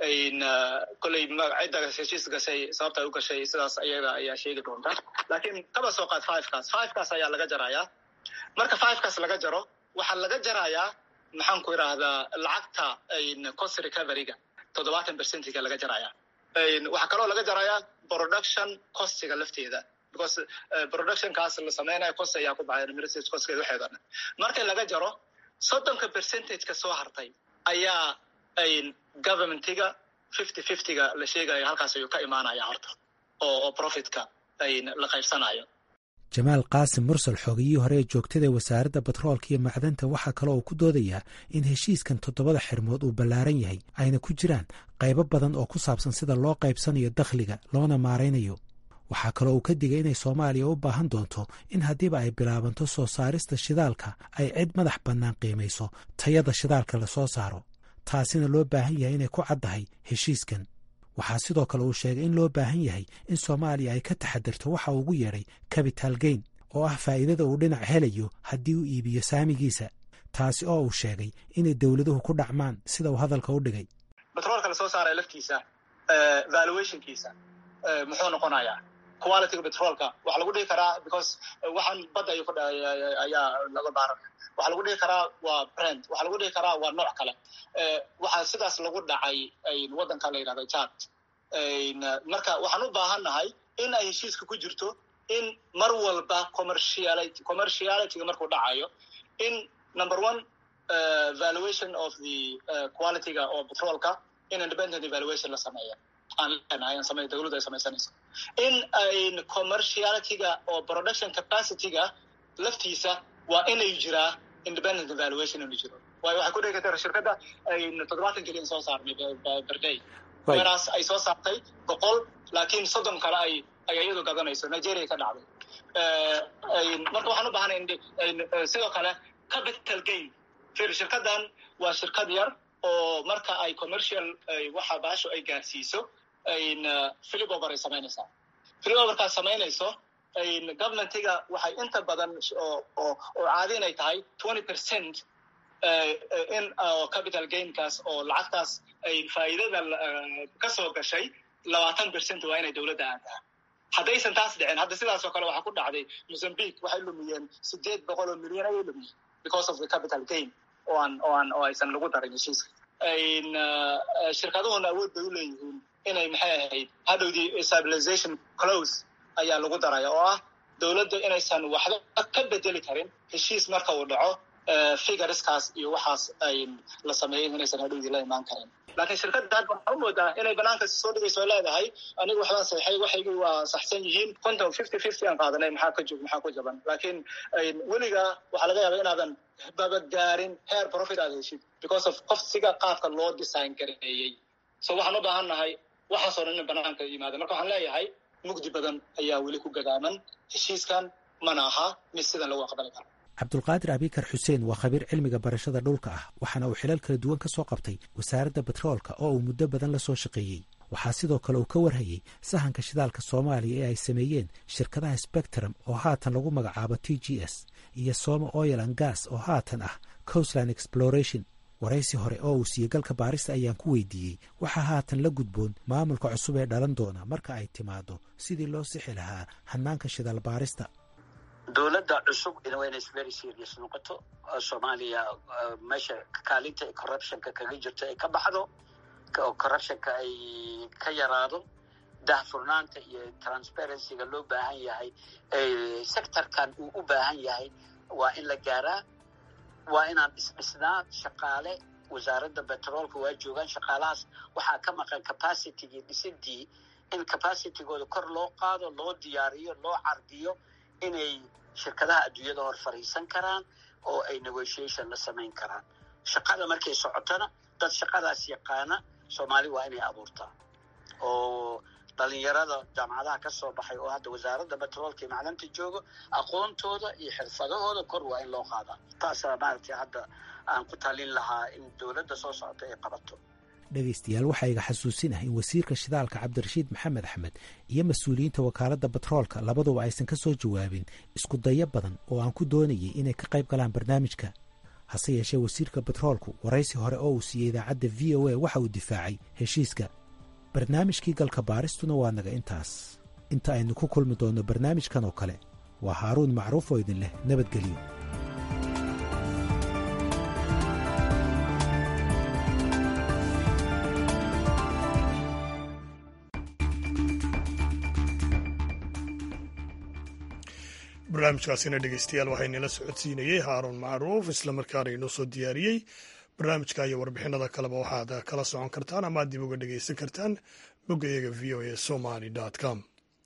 kolley cidda heshiis gashay sababta ay u gashay sidaas ayaga ayaa sheegi doonta laakiin kaba soo qaad fivekaas fivekaas ayaa laga jarayaa marka fivekaas laga jaro waxaa laga jarayaa maxaan ku idhaahdaa lacagta cost recoveryga toddobaatan percentiga laga jaraya waxaa kaloo laga jarayaa production costiga lafteeda because productionkaas la sameynaya cost ayaa ku baxay administrative costkeeda waxeeda dhan marka laga jaro soddonka percentageka soo hartay ayaa governmentiga fifty fiftyga la sheegayo halkaas ayuu ka imaanaya horta oo oo profitka la qaybsanayo jamaal qaasim mursal xoogiyihii hore ee joogtada wasaaradda batroolka iyo macdanta waxaa kaloo uu ku doodayaa in heshiiskan toddobada xirmood uu ballaaran yahay ayna ku jiraan qaybo badan oo ku saabsan sida loo qaybsanayo dakhliga loona maaraynayo waxaa kaloo uu ka digay inay soomaaliya u baahan doonto in haddiiba ay bilaabanto soo saarista shidaalka ay cid madax bannaan qiimayso tayada shidaalka la soo saaro taasina loo baahan yahay inay ku caddahay heshiiskan waxaa sidoo kale uu sheegay in loo baahan yahay in soomaaliya ay ka taxadirto waxa uu ugu yeedhay capital gain oo ah faa'iidada uu dhinac helayo haddii uu iibiyo saamigiisa taasi oo uu sheegay inay dowladuhu ku dhacmaan sida uu hadalka u dhigay batroolka la soo saaraya laftiisa valuationkiisa muxuu noqonayaa qualityga petrolka waxaa lagu dhihi karaa because waxaan badda ayuu ku ayaa laga baaran waxaa lagu dhihi karaa waa brand waxaa lagu dhihi karaa waa nooc kale waxaa sidaas lagu dhacay waddanka la yidhahda jad marka waxaan u baahannahay in ay heshiiska ku jirto in mar walba commerciality commercialityga markuu dhacayo in number one valuation of the qualityga oo petrolka in independent evaluation la sameeya aan leenahay aan samey dawladdu ay samaysanayso in ayn commercialityga oo production capacityga laftiisa waa inay jiraa independent evaluation inuu jiro waayo waxay ku dhigi kartaa shirkadda ayn toddobaatan keliyan soo saarnay berday weraas ay soo saartay boqol laakiin soddon kale ay ay iyadu gadanayso nigeria ka dhacday marka waxaan u baahanay sidoo kale capital gain fir shirkaddan waa shirkad yar oo marka ay commercial waxa baasho ay gaarsiiso philipover ay samaynaysaa philipoverkaas samaynayso governmentiga waxay inta badan oo oo caadi inay tahay twenty percent in capital gainkaas oo lacagtaas ay faa'iidada ka soo gashay labaatan percent waa inay dowladda aantaha haddaysan taas dhicin hadda sidaas oo kale waxaa ku dhacday mozambique waxay lumiyeen sideed boqol oo milyan ayay lumiyeen because of the capital gain oo aan oo aan oo aysan lagu darin heshiiska shirkaduhuna awood bay u leeyihiin inay maxay ahayd hadhowdii stabilization close ayaa lagu daraya oo ah dowladda inaysan waxba ka bedeli karin heshiis marka uu dhaco figureskaas iyo waxaas ay la sameeyen inaysan hadhowdii la imaan karin laakiin shirkadda hadda waxaa u moodaa inay banaanka soo dhigayso o leedahay aniga waxbaan saxay waxaygii waa saxsan yihiin konton fifty fifty aan qaadanay maxaa ka jog maxaa ku jaban laakiin weliga waxaa laga yaaba inaadan babagaarin heer profit aad heshid because of qofsiga qaabka loo design gareeyey so waxaan u baahan nahay waxaasoo dhan in banaanka yimaada marka waxaan leeyahay mugdi badan ayaa weli ku gadaaman heshiiskan mana aha mid sidan lagu aqbali karo cabdulqaadir abikar xuseen waa khabiir cilmiga barashada dhulka ah waxaana uu xilal kala duwan ka soo qabtay wasaaradda betroolka oo uu muddo badan la soo shaqeeyey waxaa sidoo kale uu ka warhayey sahanka shidaalka soomaaliya ee ay sameeyeen shirkadaha spectrum oo haatan lagu magacaabo t g s iyo soma oil an gas oo haatan ah coastland exploration waraysi hore oo uu siiyey galka baarista ayaan ku weydiiyey waxaa haatan la gudboon maamulka cusub ee dhalan doona marka ay timaado sidii loo sixi lahaa hanaanka shidaal baarista dowladda cusub waa inay very serious noqoto soomaaliya meesha kaalinta corruptionka kaga jirto ay ka baxdo oo corruptionka ay ka yaraado dahfurnaanta iyo transparencyga loo baahan yahay sectorkan uu u baahan yahay waa in la gaaraa waa inaan isdhisnaa shaqaale wasaaradda betroolka waa joogaan shaqaalahaas waxaa ka maqan capacitygii dhisidii in capacitygooda kor loo qaado loo diyaariyo loo cardiyo inay shirkadaha adduunyada hor fadhiisan karaan oo ay negotiation la samayn karaan shaqada markay socotona dad shaqadaas yaqaana soomaali waa inay abuurtaa oo dhalinyarada jaamacadaha ka soo baxay oo hadda wasaaradda betroolka iyo macdanta joogo aqoontooda iyo xirfadahooda kor waa in loo qaadaa taasaa maaragtay hadda aan ku talin lahaa in dowladda soo socota ay qabato dhegaystayaal waxaa iga xasuusin ah in wasiirka shidaalka cabdirashiid maxamed axmed iyo mas-uuliyiinta wakaaladda batroolka labaduba aysan ka soo jawaabin isku dayo badan oo aan ku doonayay inay ka qayb galaan barnaamijka hase yeeshee wasiirka batroolku waraysi hore oo uu siiyey idaacadda v o a waxa uu difaacay heshiiska barnaamijkii galka baaristuna waa naga intaas inta aynu ku kulmi doonno barnaamijkan oo kale waa haaruun macruuf oo idin leh nabadgelyo barnaamijkaasina dhegeystayaal waxaynala socodsiinayey haaruun macruuf islamarkaana inoo soo diyaariyey barnaamijka iyo warbixinada kaleba waxaad kala socon kartaan ama dib uga dhegeysan kartaan boggayaga v o a somaly com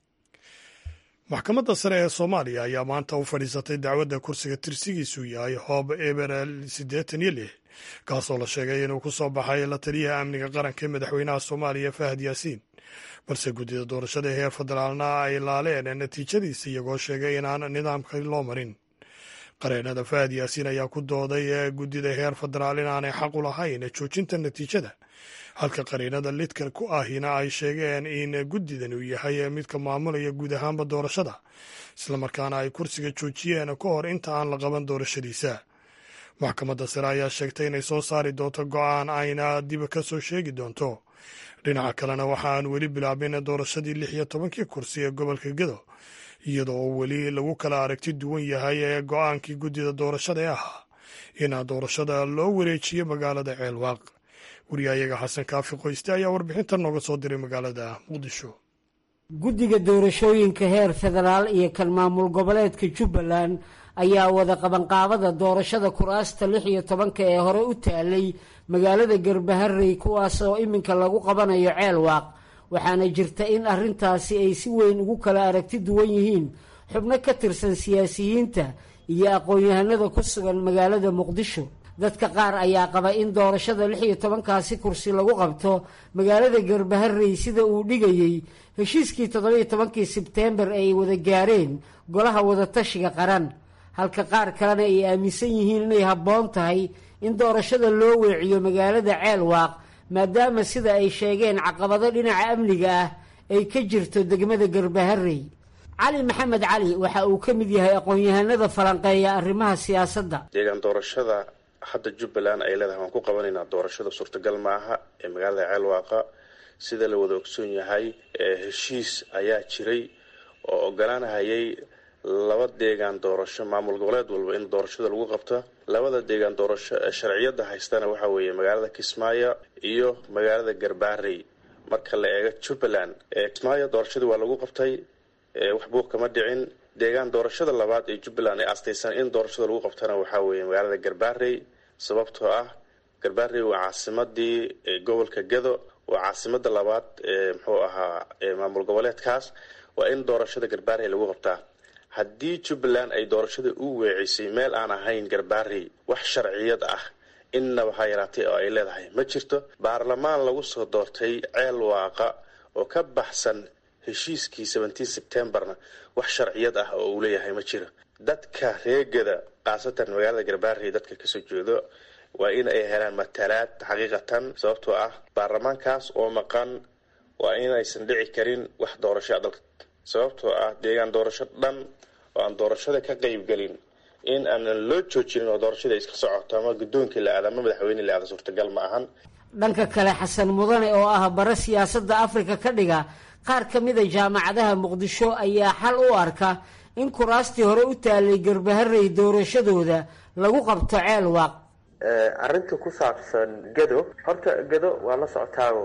maxkamadda sare ee soomaaliya ayaa maanta u fadhiisatay dacwadda kursiga tirsigiisu yahay hoob eberel siddeetan iyo lix kaasoo la sheegay inuu ku soo baxay la taliyaha amniga qaranka ee madaxweynaha soomaaliya fahad yaasiin balse guddida doorashada heer federaalna ay laaleen natiijadiisa iyagoo sheegay inaan nidaamka loo marin qareenada fahad yaasiin ayaa ku dooday guddida heer federaal inaanay xaq u lahayn joojinta natiijada halka qareenada lidka ku ahina ay sheegeen in guddidan uu yahay midka maamulaya guud ahaanba doorashada islamarkaana ay kursiga joojiyeen ka hor inta aan la qaban doorashadiisa maxkamadda sare ayaa sheegtay inay soo saari doonto go-aan ayna dib ka soo sheegi doonto dhinaca kalena waxa aan weli bilaabin doorashadii lix iyo tobankii kursi ee gobolka gedo iyadoo weli lagu kala aragti duwan yahay ee go-aankii guddida doorashada ee ahaa in doorashada loo wareejiyo magaalada ceelwaaq wariyahayaga xasan kaafi qoyste ayaa warbixinta nooga soo diray magaalada muqdisho guddiga doorashooyinka heer federaal iyo kan maamul goboleedka jubbaland ayaa wada qabanqaabada doorashada kuraasta lix iyo tobanka ee hore u taalay magaalada garbaharey kuwaas oo iminka lagu qabanayo ceelwaaq waxaana jirta in arrintaasi ay si weyn ugu kala aragti duwan yihiin xubno ka tirsan siyaasiyiinta iyo aqoon-yahanada ku sugan magaalada muqdisho dadka qaar ayaa qaba in doorashada lix iyo tobankaasi kursi lagu qabto magaalada garbaharey sida uu dhigayey heshiiskii toddobiyo tobankii sebteembar ay wada gaareen golaha wadatashiga qaran halka qaar kalena ay aaminsan yihiin inay habboon tahay in doorashada loo weeciyo magaalada ceelwaaq maadaama sida ay sheegeen caqabado dhinaca amniga ah ay ka jirto degmada garbaharey cali maxamed cali waxa uu ka mid yahay aqoon-yahanada falanqeeya arrimaha siyaasadda deegaan doorashada hadda jubbaland ay leedahay waan ku qabanaynaa doorashada suurtagal maaha ee magaalada ceelwaaqa sida la wada ogsoon yahay heshiis ayaa jiray oo ogolaanahayay laba deegaan doorasho maamul goboleed walba in doorashada lagu qabto labada deegaan doorasho ee sharciyada haystana waxaa weeye magaalada kismaayo iyo magaalada garbaarey marka la eego jubbaland kismaayo doorashadii waa lagu qabtay wax buuq kama dhicin deegaan doorashada labaad ee jubbaland ay astaysan in doorashada lagu qabtana waxaa weeye magaalada garbaarey sababtoo ah garbaarey waa caasimadii gobolka gado waa caasimada labaad ee muxuu ahaa maamul goboleedkaas waa in doorashada garbaarey lagu qabtaa haddii jubbaland ay doorashada u weecisay meel aan ahayn garbaarey wax sharciyad ah innaba ha yaraatay oo ay leedahay ma jirto baarlamaan lagu soo doortay ceel waaqa oo ka baxsan heshiiskii seventeen sebtembarna wax sharciyad ah oo uu leeyahay ma jiro dadka reegada khaasatan magaalada garbaarey dadka kasoo jeedo waa in ay helaan matalaad xaqiiqatan sababtoo ah baarlamaankaas oo maqan waa inaysan dhici karin wax doorasho dalka sababtoo ah deegaan doorasho dhan oo aan doorashada ka qeybgelin in aanan loo joojinin oo doorashada iska socoto ama guddoonkii la aada ama madaxweyne la aada suurtagal ma ahan dhanka kale xasan mudane oo ah bare siyaasadda afrika ka dhiga qaar ka mida jaamacadaha muqdisho ayaa xal u arka in kuraastii hore u taalay garbaharey doorashadooda lagu qabto ceel waaq arrinta ku saabsan gado horta gado waa la socotaago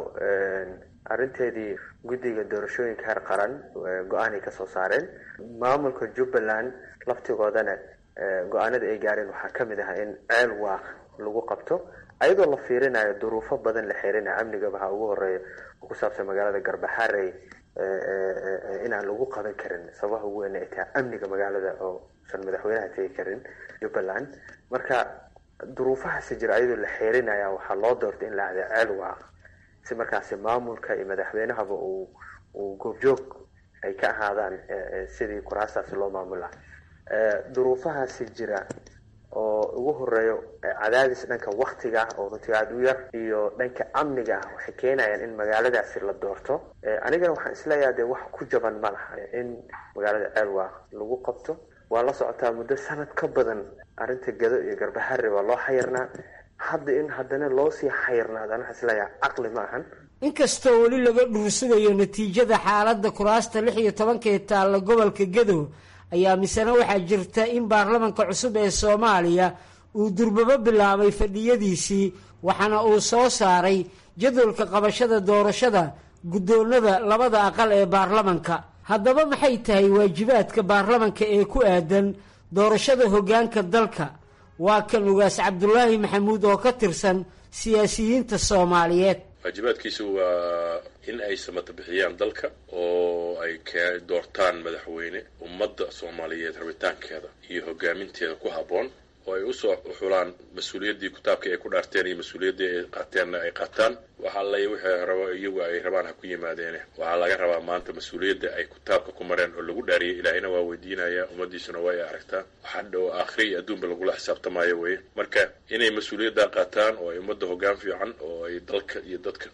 arrinteedii guddiga doorashooyinka heer qaran go-aanay kasoo saareen maamulka jubbaland laftigoodana go-aanada ay gaareen waxaa kamid ah in ceel waaq lagu qabto ayadoo la fiirinayo duruufo badan la xirinaya amnigaba ha ugu horeeya oo ku saabsan magaalada garbaharey inaan lagu qaban karin sababaha ugu weyn ay tahay amniga magaalada oo san madaxweynaha tegi karin jubbaland marka duruufahaasi jira ayadoo la xeerinaya waxaa loo doortay in la ahda ceel waaq si markaasi maamulka iyo madaxweynahaba uu uu goobjoog ay ka ahaadaan sidii kuraastaasi loo maamula duruufahaasi jira oo ugu horeeyo cadaadis dhanka waktiga ah oo runtii aada u yar iyo dhanka amniga ah waxay keenayaan in magaaladaasi la doorto anigana waxaan isleeyaha dee wax ku jaban ma laha in magaalada ceelwaaq lagu qabto waa la socotaa muddo sanad ka badan arrinta gado iyo garbahare waa loo xayirnaa hadda in haddana loo sii xayirnaado ana waxaan isleeyaha caqli ma ahan inkastoo weli laga dhuursugayo natiijada xaaladda kuraasta lix iyo tobanka ee taalla gobolka gadow ayaa misena waxaa jirta in baarlamanka cusub ee soomaaliya uu durbabo bilaabay fadhiyadiisii waxaana uu soo saaray jadwalka qabashada doorashada guddoonada labada aqal ee baarlamanka haddaba maxay tahay waajibaadka baarlamanka ee ku aadan doorashada hoggaanka dalka waa kan ugaas cabdulaahi maxamuud oo ka tirsan siyaasiyiinta soomaaliyeed waajibaadkiisu waa in ay samata bixiyaan dalka oo ay ka doortaan madaxweyne ummadda soomaaliyeed rabitaankeeda iyo hogaaminteeda ku habboon oo ay usoo xulaan mas-uuliyaddii kitaabka ay ku dhaarteen iyo mas-uuliyaddii ay qaateenna ay qaataan waxa lay wixii rabo iyagu ay rabaan ha ku yimaadeene waxaa laga rabaa maanta mas-uuliyadda ay kitaabka ku mareen oo lagu dhaariyay ilaahina waa weydiinaya ummaddiisuna waa ay aragtaa waxaa dhow aakhira iyo adduunba lagula xisaabtamaayo weye marka inay mas-uuliyadda qaataan oo ay ummadda hoggaan fiican oo ay dalka iyo dadka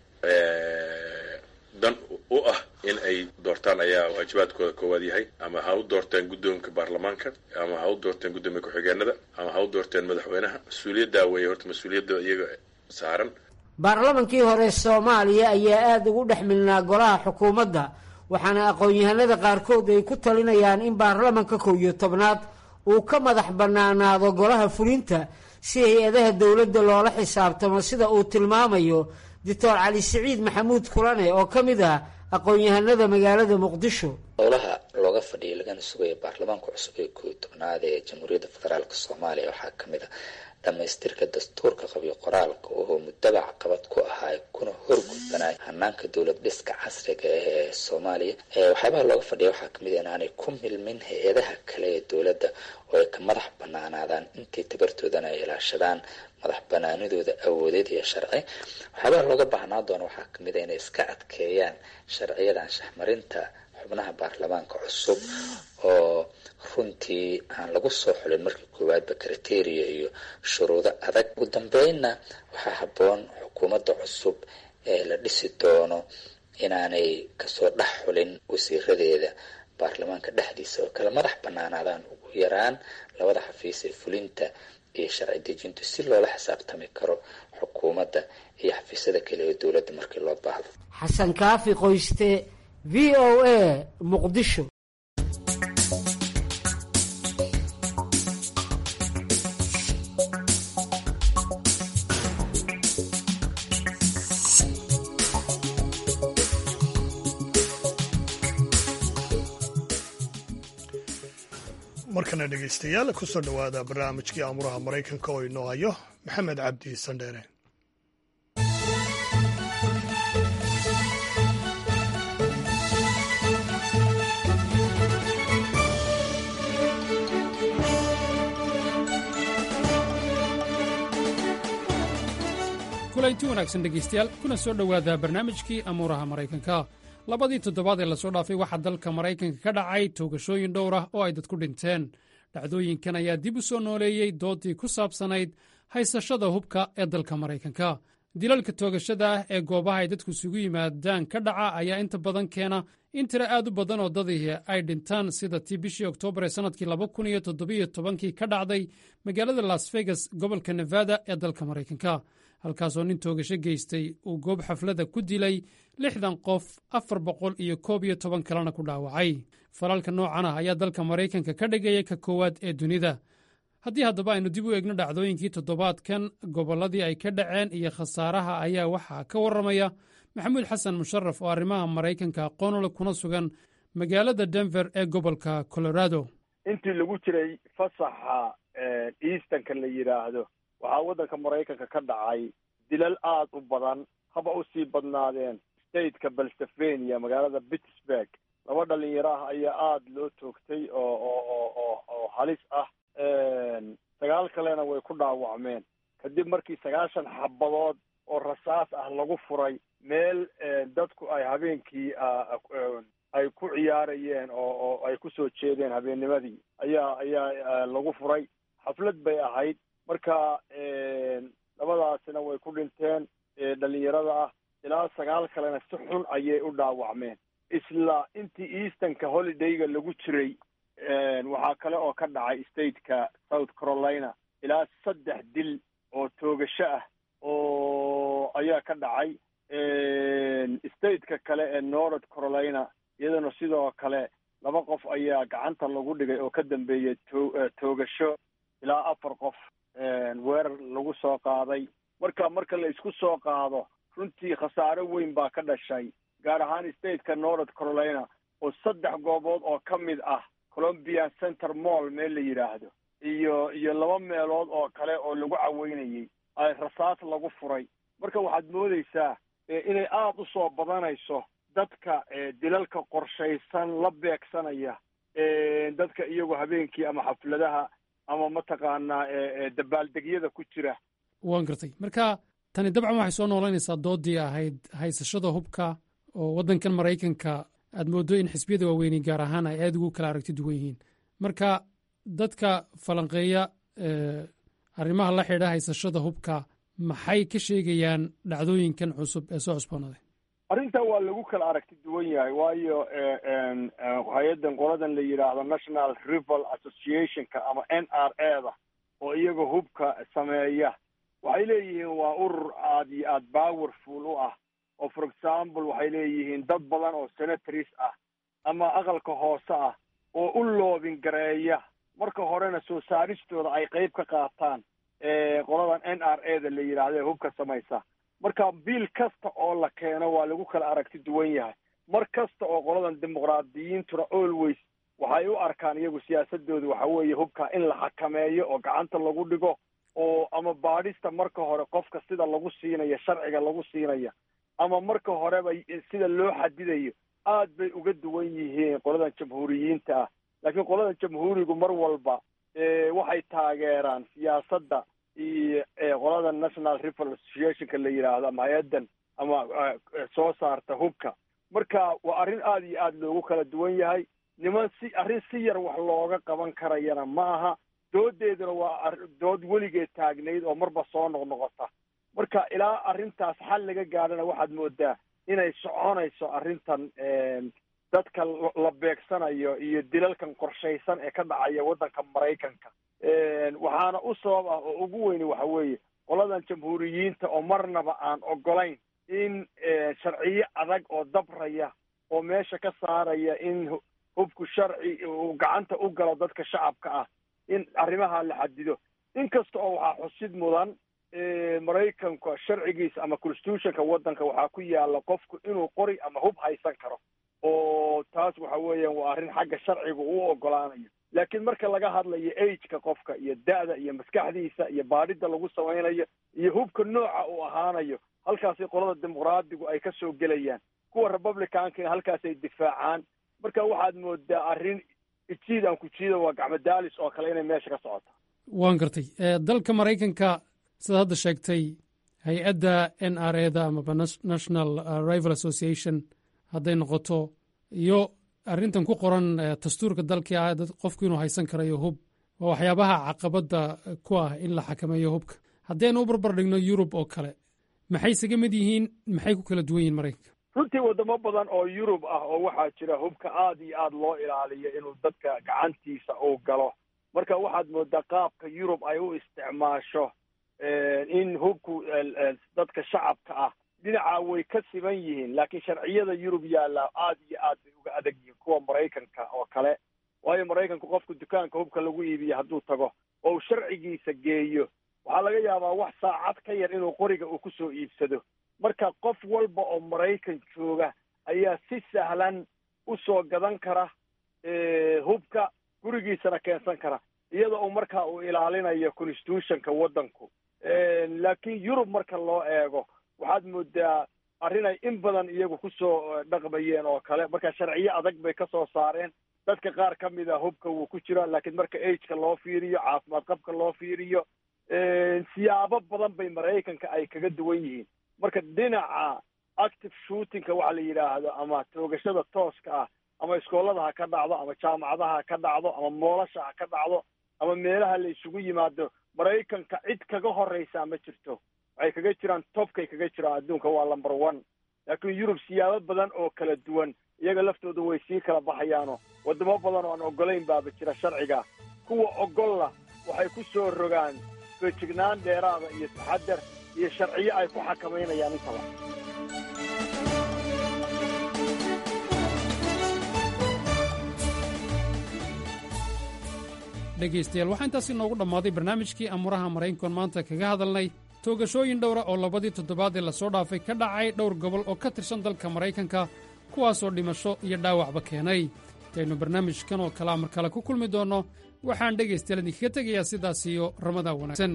dan u ah in ay doortaan ayaa waajibaadkooda koowaad yahay ama ha u doorteen guddoonka baarlamaanka ama ha u doorteen guddoomiya ku-xigeenada ama ha u doorteen madaxweynaha mas-uuliyaddaa weeye horta mas-uuliyadda iyaga saaran baarlamankii hore soomaaliya ayaa aada ugu dhex milnaa golaha xukuumadda waxaana aqoon-yahanada qaarkood ay ku talinayaan in baarlamanka kow iyo tobnaad uu ka madax bannaanaado golaha fulinta si hay-adaha dowladda loola xisaabtamo sida uu tilmaamayo doctor cali siciid maxamuud kulane oo ka mid ah aqoon-yahanada magaalada muqdisho howlaha looga fadhiyay lagana sugaya baarlamaanka cusub ee kooiyo tobnaad ee jamhuuriyadda federaalk soomaaliya waxaa kamid ah dhamaystirka dastuurka qabyo qoraalka oo muddaba caqabad ku ahaa kuna horgudbanay hanaanka dowlad dhiska casriga ee soomaaliya waxyaabaha looga fadhiya waxaa kamid ah inaanay ku milmin hay-adaha kale ee dowladda oo ay ka madax banaanaadaan intii tabartoodana ay ilaashadaan madax banaanidooda awoodeed iyo sharci waxyaabaha looga baahnaa doona waxaa kamid a inay iska adkeeyaan sharciyadan shahmarinta xubnaha baarlamaanka cusub oo runtii aan lagu soo xulin markii koowaadba kriteria iyo shuruudo adag ugu dambeynna waxaa habboon xukuumadda cusub ee la dhisi doono inaanay kasoo dhex xulin wasiiradeeda baarlamaanka dhexdiisa oo kale madax banaanaadaan ugu yaraan labada xafiis ee fulinta iyo sharci dejintu si loola xisaabtami karo xukuumadda iyo xafiisyada kale ee dowladda markii loo baahdo xasan kaafi qoyste v o a muqdisho markana dhegaystayaal kusoo dhowaada barnaamijkii amuraha maraykanka oo inoo hayo maxamed cabdi sandheere kulanti wanaagsan dhegaystayaal kuna soo dhowaada barnaamijkii amuuraha maraykanka labadii toddobaad ee lasoo dhaafay waxaa dalka maraykanka ka dhacay toogashooyin dhowr ah oo ay dadku dhinteen dhacdooyinkan ayaa dib u soo nooleeyey doodii ku saabsanayd haysashada hubka ee dalka maraykanka dilalka toogashada ah ee goobaha ay dadku isugu yimaadaan ka dhaca ayaa inta badan keena in tiro aad u badan oo dadii ay dhintaan sida tii bishii oktoobar ee sannadkii kii ka dhacday magaalada las vegas gobolka nevada ee dalka maraykanka halkaasoo nin toogasho geystay uu goob xaflada ku dilay lixdan qof afar boqol iyo koob iyo toban kalena ku dhaawacay falalka noocan ah ayaa dalka maraykanka ka dhigaya ka koowaad ee dunida haddii haddaba aynu dib u eegno dhacdooyinkii toddobaadkan gobolladii ay ka dhaceen iyo khasaaraha ayaa waxaa ka warramaya maxamuud xasan musharaf oo arrimaha maraykanka aqoonole kuna sugan magaalada denver ee gobolka colorado intii lagu jiray fasaxa eastanka la yidhaahdo waxaa waddanka maraykanka ka dhacay dilal aada u badan haba u sii badnaadeen stateka pennsylvania magaalada pittsburg laba dhalinyaro ah ayaa aada loo toogtay oo oo oo oo oo halis ah sagaal kalena way ku dhaawacmeen kadib markii sagaashan xabadood oo rasaas ah lagu furay meel dadku ay habeenkii ay ku ciyaarayeen oo oo ay kusoo jeedeen habeennimadii ayaa ayaa lagu furay xaflad bay ahayd marka labadaasina way ku dhinteen dhalinyarada ah ilaa sagaal kalena si xun ayay u dhaawacmeen isla intii eastonka holidayga lagu jiray waxaa kale oo ka dhacay stateka south carolina ilaa saddex dil oo toogasho ah oo ayaa ka dhacay stateka kale ee north carolina iyadana sidoo kale laba qof ayaa gacanta lagu dhigay oo ka dambeeyay to toogasho ilaa afar qof weerar lagu soo qaaday marka marka la isku soo qaado runtii khasaare weyn baa ka dhashay gaar ahaan stateka north carolina oo saddex goobood oo ka mid ah colombian center mall meel la yidhaahdo iyo iyo laba meelood oo kale oo lagu caweynayay ay rasaas lagu furay marka waxaad moodeysaa inay aada u soo badanayso dadka dilalka qorshaysan la beegsanaya dadka iyagu habeenkii ama xafladaha ama mataqaanaa dabaaldegyada ku jira waan gartay marka tani dabcan waxay soo noolaynaysaa doodii ahayd haysashada hubka oo waddankan maraykanka aad mooddo in xisbiyada waaweyni gaar ahaan ay aada ugu kala aragti duwan yihiin marka dadka falanqeeya arrimaha la xidha haysashada hubka maxay ka sheegayaan dhacdooyinkan cusub ee soo cusboonaaday arrintan waa lagu kala aragti duwan yahay waayo hay-addan qoladan la yidhaahdo national rival associationka ama n r a da oo iyaga hubka sameeya waxay leeyihiin waa urur aada iyo aada powerful u ah oo for example waxay leeyihiin dad badan oo senatories ah ama aqalka hoose ah oo u loobin gareeya marka horena soo saaristooda ay qeyb ka qaataan qoladan n r a da la yidhaahdo ee hubka samaysa marka biil kasta oo la keeno waa lagu kala aragti duwan yahay mar kasta oo qoladan dimuqraadiyiintuna always waxay u arkaan iyagu siyaasadoodu waxa weeye hubka in la xakameeyo oo gacanta lagu dhigo oo ama baadhista marka hore qofka sida lagu siinayo sharciga lagu siinaya ama marka horeba sida loo xadidayo aad bay uga duwan yihiin qoladan jamhuuriyiinta ah laakiin qoladan jamhuurigu mar walba waxay taageeraan siyaasadda iyo qolada national rival associationka la yidhaahdo ama hay-addan ama soo saarta hubka marka waa arrin aada iyo aada loogu kala duwan yahay niman si arrin si yar wax looga qaban karayana ma aha doodeeduna waa dood weligeed taagnayd oo marba soo noqnoqota marka ilaa arrintaas xal laga gaadhana waxaad moodaa inay soconayso arrintan dadka la beegsanayo iyo dilalkan qorshaysan ee ka dhacaya waddanka maraykanka waxaana u sabab ah oo ugu weyni waxa weeye qoladan jamhuuriyiinta oo marnaba aan ogolayn in sharciyo adag oo dabraya oo meesha ka saaraya in hubku sharci uu gacanta u galo dadka shacabka ah in arrimaha la xadido inkasta oo waxaa xusid mudan maraykanka sharcigiisa ama constitutionka waddanka waxaa ku yaala qofku inuu qori ama hub haysan karo oo taas waxa weeyaan waa arrin xagga sharciga uu ogolaanayo laakiin marka laga hadlayo ageka qofka iyo da'da iyo maskaxdiisa iyo baadhida lagu samaynayo iyo hubka nooca uu ahaanayo halkaasay qolada dimuqraadigu ay ka soo gelayaan kuwa republicankina halkaasay difaacaan marka waxaad moodaa arrin ijiid aan ku jiida waa gacmadaalis oo kale inay meesha ka socoto waan gartay dalka maraykanka sidaad hadda sheegtay hay-adda n r a da amaba national rival association hadday noqoto iyo arrintan ku qoran dastuurka dalkii ah qofku inuu haysan karayo hub waa waxyaabaha caqabadda ku ah in la xakameeyo hubka haddaynu u barbar dhigno yurub oo kale maxay isaga mid yihiin maxay ku kala duwan yihin maraykanka runtii wadamo badan oo yurub ah oo waxaa jira hubka aada iyo aada loo ilaaliyo inuu dadka gacantiisa uu galo marka waxaad moodaa qaabka yurub ay u isticmaasho in hubku dadka shacabka ah dhinaca way ka siban yihiin laakiin sharciyada yurub yaalla aada iyo aad bay uga adag yihiin kuwa maraykanka oo kale waayo maraykanku qofku dukaanka hubka lagu iibiyo hadduu tago oo uu sharcigiisa geeyo waxaa laga yaabaa wax saacad ka yar inuu qoriga uu ku soo iibsado marka qof walba oo maraykan jooga ayaa si sahlan u soo gadan kara hubka gurigiisana keensan kara iyadoo uu markaa uu ilaalinayo constitutionka waddanku laakiin yurub marka loo eego waxaad moodaa arrin ay in badan iyagu kusoo dhaqmayeen oo kale marka sharciyo adag bay ka soo saareen dadka qaar ka mid a hubka wuu ku jira laakiin marka ageka loo fiiriyo caafimaad qabka loo fiiriyo siyaabo badan bay maraykanka ay kaga duwan yihiin marka dhinaca active shootingka waxa la yidhaahdo ama toogashada tooska ah ama iskoolada ha ka dhacdo ama jaamacadaha ha ka dhacdo ama moolasha ha ka dhacdo ama meelaha la isugu yimaado maraykanka cid kaga horreysaa ma jirto waxay kaga jiraan topkay kaga jiraan adduunka waa number one laakiin yurub siyaabo badan oo kala duwan iyaga laftooda way sii kala baxayaano waddamo badan oo aan oggolayn baaba jira sharciga kuwa oggolla waxay ku soo rogaan feejignaan dheeraada iyo taxadar iyo sharciyo ay ku xakamaynayaan intaba dhegaystayaal waxaa intaasi noogu dhammaaday barnaamijkii amuuraha maraykankan maanta kaga hadalnay toogashooyin dhowra oo labadii toddobaadee lasoo dhaafay ka dhacay dhowr gobol oo ka tirsan dalka maraykanka kuwaasoo dhimasho iyo dhaawacba keenay intaynu barnaamijkan oo kalea mar kale ku kulmi doonno waxaan dhegaystayaal idinkaga tegayaa sidaas iyo ramadan wanaagsan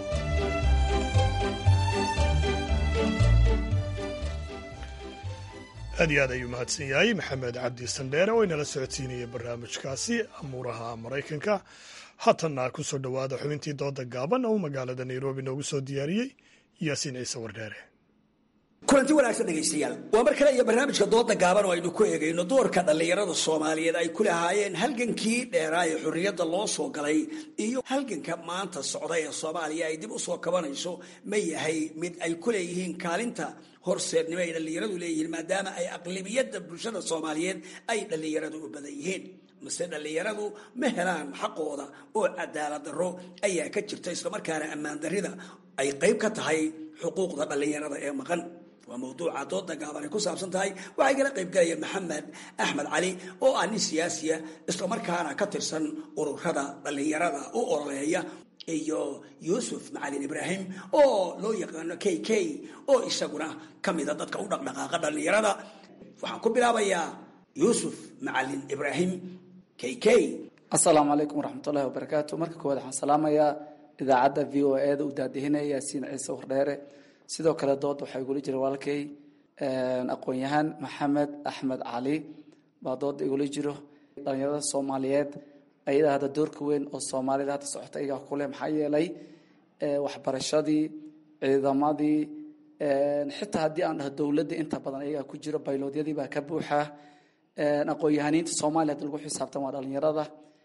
aad iyo aad ayuu mahadsan yahay maxamed cabdi sandheere oo inala socodsiinaya barnaamijkaasi amuuraha maraykanka haatanna ku soo dhowaada xubintii dooda gaaban oo magaalada nairobi noogu soo diyaariyey yaasiin ciise wardheere kulanti wanaagsan dhegaystayaal waa mar kale iyo barnaamijka dooda gaaban oo aynu ku eegayno doorka dhallinyarada soomaaliyeed ay ku lahaayeen halgankii dheeraa ee xorriyadda loo soo galay iyo halganka maanta socda ee soomaaliya ay dib u soo kabanayso ma yahay mid ay ku leeyihiin kaalinta horseednimo ay dhallinyaradu leeyihiin maadaama ay aqlibiyadda bulshada soomaaliyeed ay dhallinyaradu u badan yihiin mase dhallinyaradu ma helaan xaqooda oo cadaalad darro ayaa ka jirta islamarkaana ammaan darrida ay qayb ka tahay xuquuqda dhallinyarada ee maqan waa mawduuca dooda gaaban ay ku saabsan tahay waxay kala qayb galaya maxamed axmed cali oo ah nin siyaasiya islamarkaana ka tirsan ururada dhallinyarada u ololeeya iyo yuusuf macalin ibraahim oo loo yaqaano k k oo isaguna ka mida dadka u dhaqdhaqaaqa dhallinyarada waxaan ku bilaabayaa yuusuf macalin ibraahim k k asalaamu calaykum waraxmatullahi wabarakaatu marka koowaad waxaan salaamayaa idaacadda v o e da u daadihinaya yaasiin ciise wardheere sidoo kale dood waxaa igula jira walaalkay aqoon-yahaan maxamed axmed cali baa dooda igula jiro dhalinyarada soomaaliyeed ayadaa hadda doorka weyn oo soomaalida hadda socota ayagaa kuleh maxaa yeelay waxbarashadii ciidamadii xitaa haddii aan dhaho dowladda inta badan ayagaa ku jiro bayloodyadii baa ka buuxa aqoon-yahaniinta soomaaliya hadda lagu xisaabtan waa dhalinyarada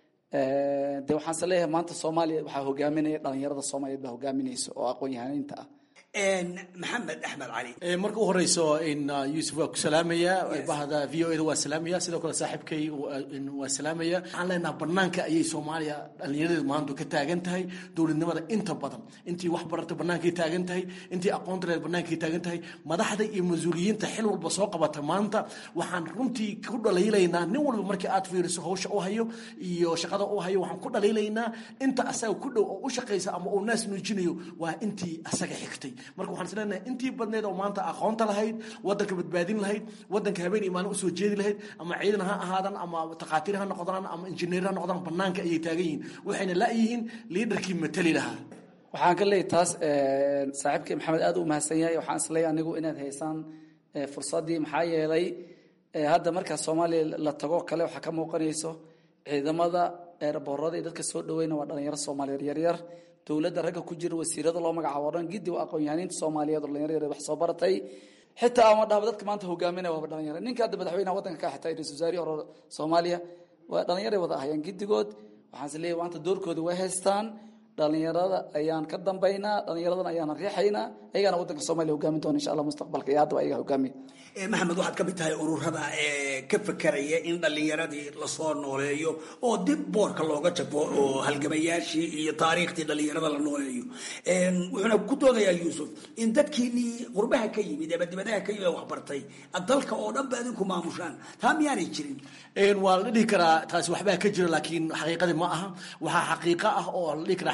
de waxaanse leeyahay maanta soomaaliya waxaa hogaaminaya dhalinyarada soomaaliyeed baa hogaaminaysa oo aqoon-yahaniinta ah maxamed axmed cali marka u horeyso in yuusuf waa ku salaamaya bahda v o eda waa salaamaya sidoo kale saaxiibkay waa salaamaya waxaan leenaha banaanka ayay soomaaliya dhallinyaradeedu maanta ka taagan tahay dowladnimada inta badan intii wax barata bannaankay taagan tahay intii aqoonta reer bannaankay taagan tahay madaxda iyo mas-uuliyiinta xil walba soo qabata maanta waxaan runtii ku dhaliilaynaa nin walba markii aad fiiriso hawsha u hayo iyo shaqada u hayo waxaan ku dhaliilaynaa inta asaga ku dhow oo u shaqaysa ama uu naas nuujinayo waa intii asaga xigtay marka waxaan isleenahay intii badneed oo maanta aqoonta lahayd wadanka badbaadin lahayd wadanka habeen iyo maalin usoo jeedi lahayd ama ciidan ha ahaadan ama takhaatiir ha noqdaan ama injineer ha noqdaan banaanka ayay taagan yihiin waxayna la-yihiin liidarkii matali lahaa waxaan ka leeyahy taas saaxiibkii maxamed aad u mahadsan yahay waxaan isleeyahay anigu inaad haysaan fursaddii maxaa yeelay hadda markaa soomaaliya la tago kale waxaa ka muuqanayso ciidamada eeraboorada iyo dadka soo dhaweyna waa dhalinyaro soomaaliyeed yaryar dowladda ragga ku jira wasiirada loo magacaabo o dhan giddi waa aqoon-yahaniinta soomaaliyeed oo dhalinyaro yaryar wax soo baratay xitaa ama dhahba dadka maanta hogaaminaya waaba dhalinyaro ninka hadda madaxweynaha waddanka ka xitaa ra-isul wasaarihi hore soomaaliya waa dhalinyaray wada ahayaan giddigood waxaan is leeyahay maanta doorkooda way haystaan dhalinyarada ayaan ka dambaynaa dhalinyaradana ayaan riixaynaa ayagaana waddanka soomaliya hogaamin doona insha allah mustaqbalka iyo haddaba ayaga hogaamiya maxamed waxaad ka mid tahay ururada ee ka fekeraya in dhallinyaradii lasoo nooleeyo oo dib boorka looga jabo oo halgamayaashii iyo taariikhtii dhallinyarada la nooleeyo wuxuuna ku doodayaa yuusuf in dadkiinii qurbaha ka yimid ama dibadaha ka yimid waxbartay dalka oo dhan ba idinku maamushaan taa miyaanay jirin waa la dhihi karaa taasi waxbaa ka jira laakiin xaqiiqadii ma aha waxaa xaqiiqo ah oo la dhihi karaa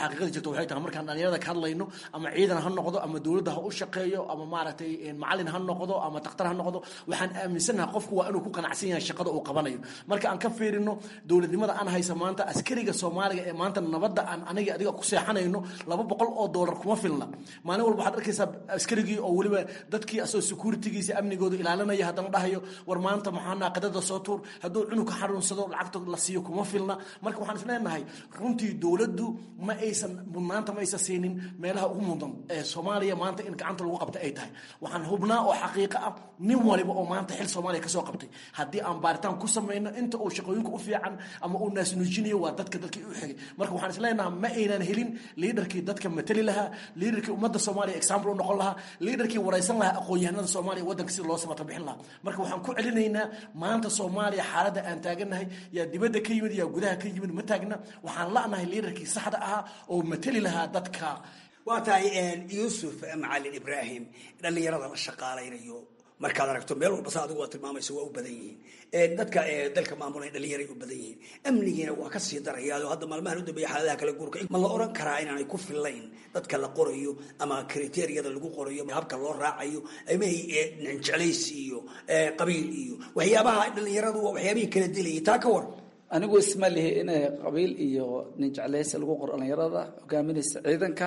xaqiiqada jirta waxay tahay markaan dhalinyarada ka hadlayno ama ciidan ha noqdo ama dowladda ha u shaqeeyo ama maaragtay macalin ha noqdo ama daktar ha noqdo waxaan aaminsanaha qofku waa inuu ku qanacsan yahay shaqada uu qabanayo marka aan ka fiirino dowladnimada aan haysa maanta askariga soomaaliga ee maanta nabadda aan aniga adiga ku seexanayno laba boqol oo doolar kuma filna maalin walba waxaad arkaysaa askarigii oo weliba dadkii asoo securitygiisa amnigooda ilaalinaya haddana dhahayo war maanta maxaa naaqadada soo tuur hadduu cunug ka xanuunsado lacagta la siiyo kuma filna marka waxaan isleenahay runtii dowladdu ma aysan mudnaanta ma aysan siinin meelaha ugu mudan ee soomaaliya maanta in gacanta lagu qabta ay tahay waxaan hubnaa oo xaqiiqo ah nin waliba oo maanta xil soomaaliya kasoo qabtay haddii aan baaritaan ku samayno inta uu shaqooyinka u fiican ama uu naasnuujinayo waa dadka dadkii u xigay marka waxaan isleenahay ma aynan helin liidarkii dadka matali lahaa liidarkii ummadda soomaaliya example u noqon lahaa liidarkii waraysan lahaa aqoon-yahanada soomaaliya waddanka sida loo samata bixin lahaa marka waxaan ku celinaynaa maanta soomaaliya xaaladda aan taagannahay yaa dibadda ka yimid yaa gudaha ka yimid ma taagna waxaan la'nahay liidarkii saxda ahaa oo matali lahaa dadka waa tahay yuusuf macalin ibraahim dhallinyarada la shaqaalaynayo markaad aragto meel walba sa adigu waa tilmaamaysa waa u badan yihiin dadka dalka maamulay dhallinyaray u badan yihiin amnigiina waa ka sii darayaa oo hadda maalmahan u dambeeya xaaladaha kala guurka ma la oran karaa inaanay ku fillayn dadka la qorayo ama kriteeriyada lagu qorayo habka loo raacayo amahay jeclaysi iyo qabiil iyo waxyaabaha dhallinyaradu waa waxyaabihii kala dilayay taa ka war anigu isma lihi inay qabiil iyo nin jeclaysi lagu qoro dhallinyarada hogaaminaysa ciidanka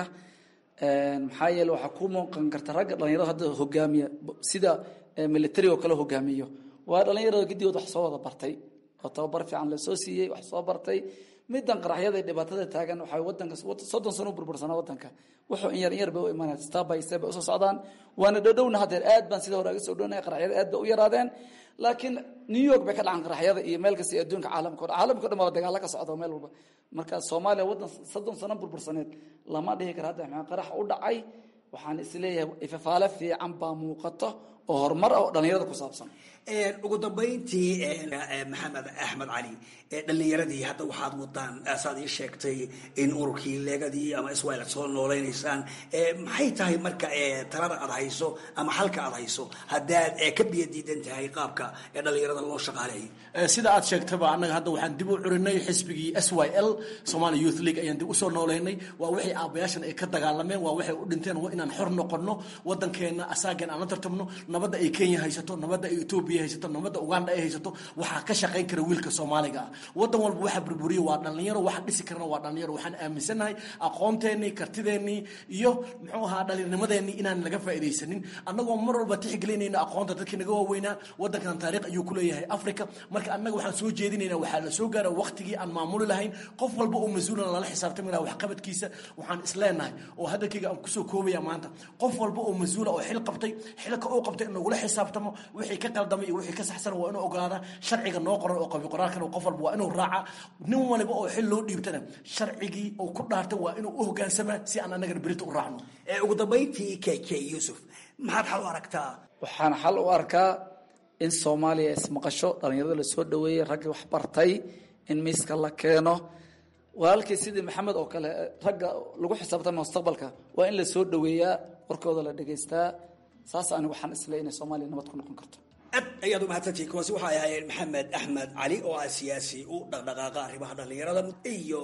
maxaa yeele waxaa ku muuqan karta ragga dhallinyarada hadda hogaamiya sida military oo kale hogaamiyo waa dhallinyarada gidigood wax soo wada bartay oo tababar fiican lasoo siiyey wax soo bartay midan qaraxyada iyo dhibaatada taagan waxaa wadanka soddon sano u burbursanaa wadanka wuxuu in yar in yar bay u imaanaya step by step bay usoo socdaan waana dhowdhowna haddeer aad baan sida hore aga soo dhownaya qaraxyada aad bay u yaraadeen laakiin new york bay ka dhacan qaraxyada iyo meel kasta iyo adduunka caalamka o dhan caalamka o dhan baa dagaalo ka socda meel walba marka soomaaliya waddan soddon sano burbursaneed lama dhihi kara hadda maxaa qarax u dhacay waxaan isleeyahay ifafaale fiican baa muuqato oo horumar ah oo dhallinyarada ku saabsan ugu dambayntii maxamed axmed cali dhallinyaradii hadda waxaad wadaan saad ii sheegtay in ururkii leegadii ama iswail aad soo noolaynaysaan maxay tahay marka talada aad hayso ama xalka aad hayso haddaad ka biyo diidan tahay qaabka dhallinyarada loo shaqaaleeyo sida aad sheegtaba annaga hadda waxaan dib u curinay xisbigii s y l somali youth league ayaan dib usoo noolaynay waa waxay aabayaashan ay ka dagaalameen waa waxay u dhinteen waa inaan xor noqono waddankeenna asaageen aan la tartamno nabadda ay kenya haysato nabadda ay etoobiya haysato nabadda uganda ay haysato waxaa ka shaqayn kara wiilka soomaaliga ah waddan walba waxa burburiya waa dhallinyaro waxa dhisi karana waa dhallinyaro waxaan aaminsannahay aqoonteenii kartideennii iyo muxuu ahaa dhallinyarnimadeenii inaan laga faa'iidaysanin annagoo mar walba tixgelinayna aqoonta dadkii naga waaweynaa waddankan taariikh ayuu ku leeyahay africa marka annaga waxaan soo jeedinaynaa waxaa la soo gaara waqtigii aan maamuli lahayn qof walba oo mas-uulan lala xisaabtami laha waxqabadkiisa waxaan isleenahay oo hadalkayga aan kusoo koobaya maanta qof walba oo mas-uula oo xil qabtay xilka uu qabtay in lagula xisaabtamo wixii ka qaldamay iyo wixii ka saxsan waa inuu ogolaada sharciga noo qoran oo qabi qoraalkan qof walba waa inuu raaca nin waliba oo xil loo dhiibtana sharcigii uu ku dhaartay waa inuu u hogaansamaa si aan annagana berita u raacno ugu dambayntii k k yuusuf maxaad xal u aragtaa waxaan xal u arkaa in soomaaliya ismaqasho dhallinyarada la soo dhaweeyey raggii wax bartay in miiska la keeno walaalkii sidii maxamed oo kale ragga lagu xisaabtama mustaqbalka waa in la soo dhaweeyaa warkooda la dhegaystaa saas ani waxaan isle inay soomaaliya nabad ku noqon karto aad ayaad u mahadsantihiin kuwaasi waxay ahaayeen maxamed axmed cali oo ah siyaasi u dhaqdhaqaaqa arrimaha dhallinyarada iyo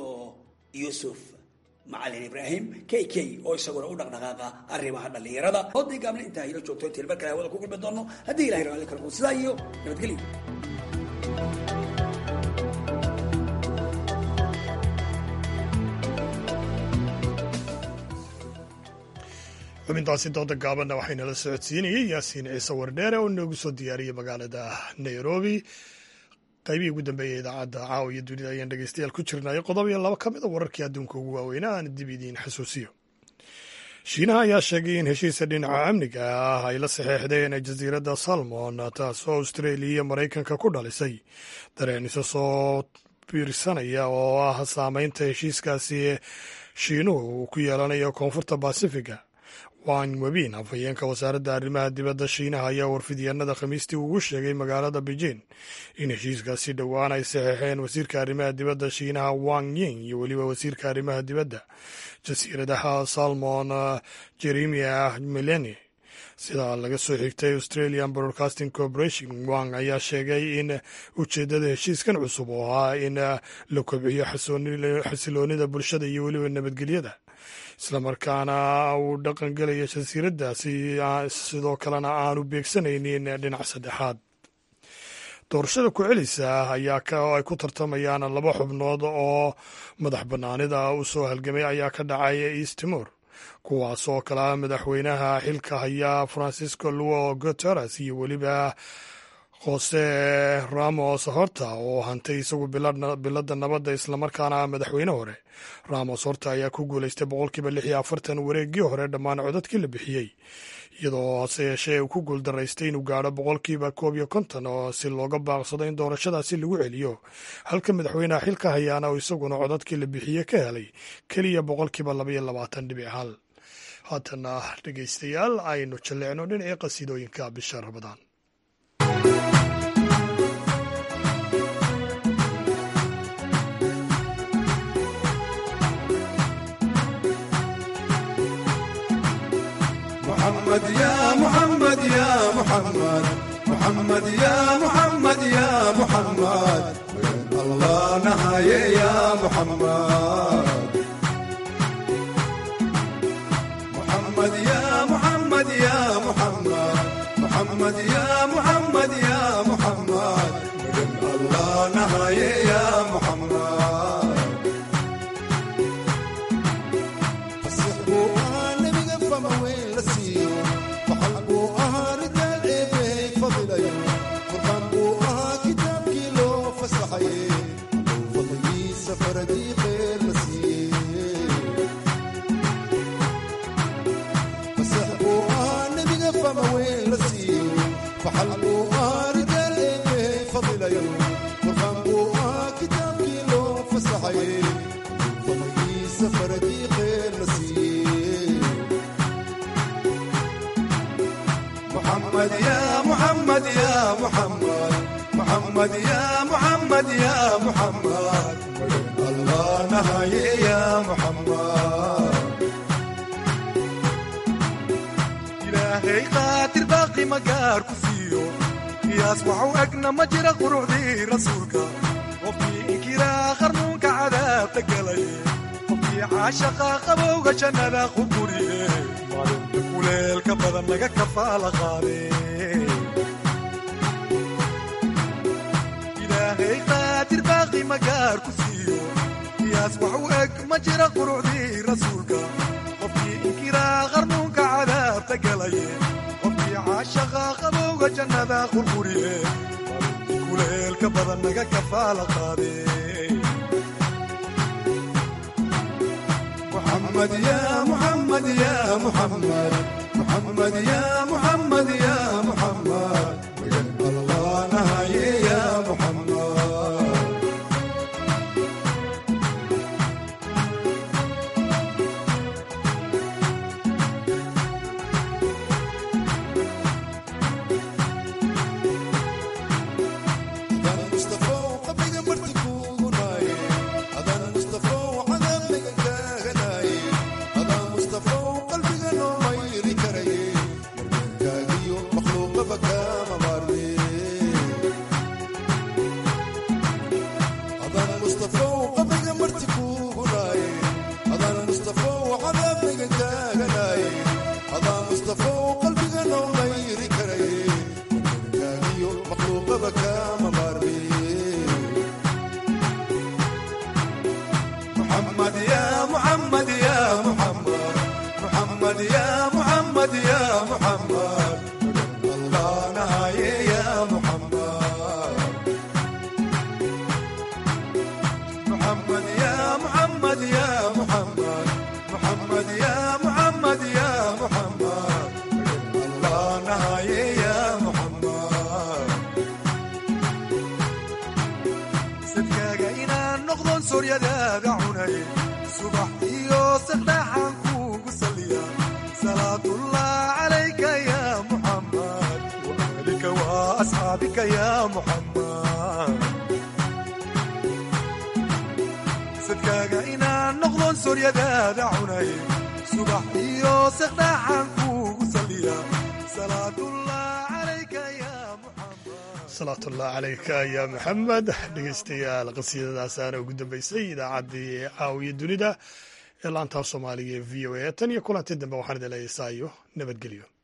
yuusuf macalin ibraahim k k oo isaguna u dhaqdhaqaaqa arrimaha dhallinyarada hoodii gaabna intaa ilo joogto intiin mar kale hawada ku kulmi doono haddii ilahay raalli kala quu sidaa iyo nabadgelyo xubintaasi dooda gaabanna waxaynala socodsiinayay yaasiin ciise wardheere oo inoogu soo diyaariyey magaalada nairobi qaybihii ugu dambeeyay idaacadda caawa iyo dunida ayaan dhegeystayaal ku jirnay qodob iyo laba ka mid a wararkii adduunka ugu waaweynaa aan dib idiin xasuusiyo shiinaha ayaa sheegay in heshiisa dhinaca amniga ah ay la saxeexdeen jasiiradda salmon taasoo austraeliya iyo maraykanka ku dhalisay dareen isa soo biirsanaya oo ah saameynta heshiiskaasi shiinuhu uu ku yeelanayo koonfurta basifiga wang webin afhayeenka wasaaradda arrimaha dibadda shiinaha ayaa warfidyaenada khamiistii ugu sheegay magaalada beijing in heshiiskaasi dhowaan ay saxeexeen wasiirka arrimaha dibadda shiinaha wang ying iyo weliba wasiirka arrimaha dibadda jasiiradaha salmon jeremia meleni sida laga soo xigtay australian broadcasting corporation wang ayaa sheegay in ujeeddada heshiiskan cusub oo ahaa in la kobciyo xasiloonida bulshada iyo weliba nabadgelyada islamarkaana uu dhaqan gelaya jasiiraddaasi sidoo kalena aanu beegsanaynin dhinac saddexaad doorashada ku-celisa ayaa ay ku tartamayaan laba xubnood oo madax bannaanida u soo halgamay ayaa ka dhacay east timor kuwaas oo kale ah madaxweynaha xilka haya francisco luo guteres iyo weliba jose ramos horta oo hantay isagu biladda nabadda islamarkaana madaxweyne hore ramos horta ayaa ku guuleystay boqolkiiba lix iyo afartan wareeggii hore dhammaan codadkii la bixiyey iyadoo hase yeeshee uu ku guuldaraystay inuu gaadho boqolkiiba koob iyo konton oo si looga baaqsado in doorashadaasi lagu celiyo halka madaxweynaha xilka hayaana oo isaguna codadkii la bixiye ka helay keliya boqolkiiba labaiyo labaatan dhibic hal haatana dhegeystayaal aynu jalleecno dhinacii qasiidooyinka bisha ramadaan محمد يا محمد يا محمد محمد يا محمد يا محمد الله نهاية يا محمد محمد يا محمد يا محمد محمد يا محمد يا محمد الله نهاية يا محمد محمد يا محمد يا محمد محمد يا محمد يا محمد الله نهاية يا محمد إلهي قاتل باقي مقار كسيو يصبح أقنا مجرى قروع ذي رسولك وفي إنكرا خرنوك عذاب تقلي وفي عاشقا قبوغ جنة خبوري kuleelka badan naga kafaala qaade ilaahay qaadir baaqi magaar ku siiyo qiyaas wax u eg ma jira qurucdii rasuulka qofkii inkiraa qarnuunka cadaabta galaye qofkii caashaqa qabowga jannada qurquriye kuleelka badan naga kafaala qaade محمد يا محمد يا محمد محمد يا محمد يا محمد الله نهاية يا محمد محمد يا محمد يا محمد محمد يا محمد يا محمد الله نهاية يا محمد محمد يا محمد يا محمد محمد يا محمد يا محمد الله نهاية يا محمد sadkaaga inaan noqdon sooryadaada cunay subax iyo saqdhaxaan kuugu saliya salaatullah calayka ya muxammad waalika wa asxaabika ya muxammad sadkaaga inaan noqdon sooryadaada cunay subax iyo saqdhaxaan kuugu saliya salaatullah calayka ya salaatullah calayka ya maxamed dhegeystayaal qasiidadaasaana ugu dambeysay idaacaddii caawiya dunida ee laantaa soomaaliga ee v o a tan iyo kulantii dambe waxaan idin leeyahay saayo nabadgelyo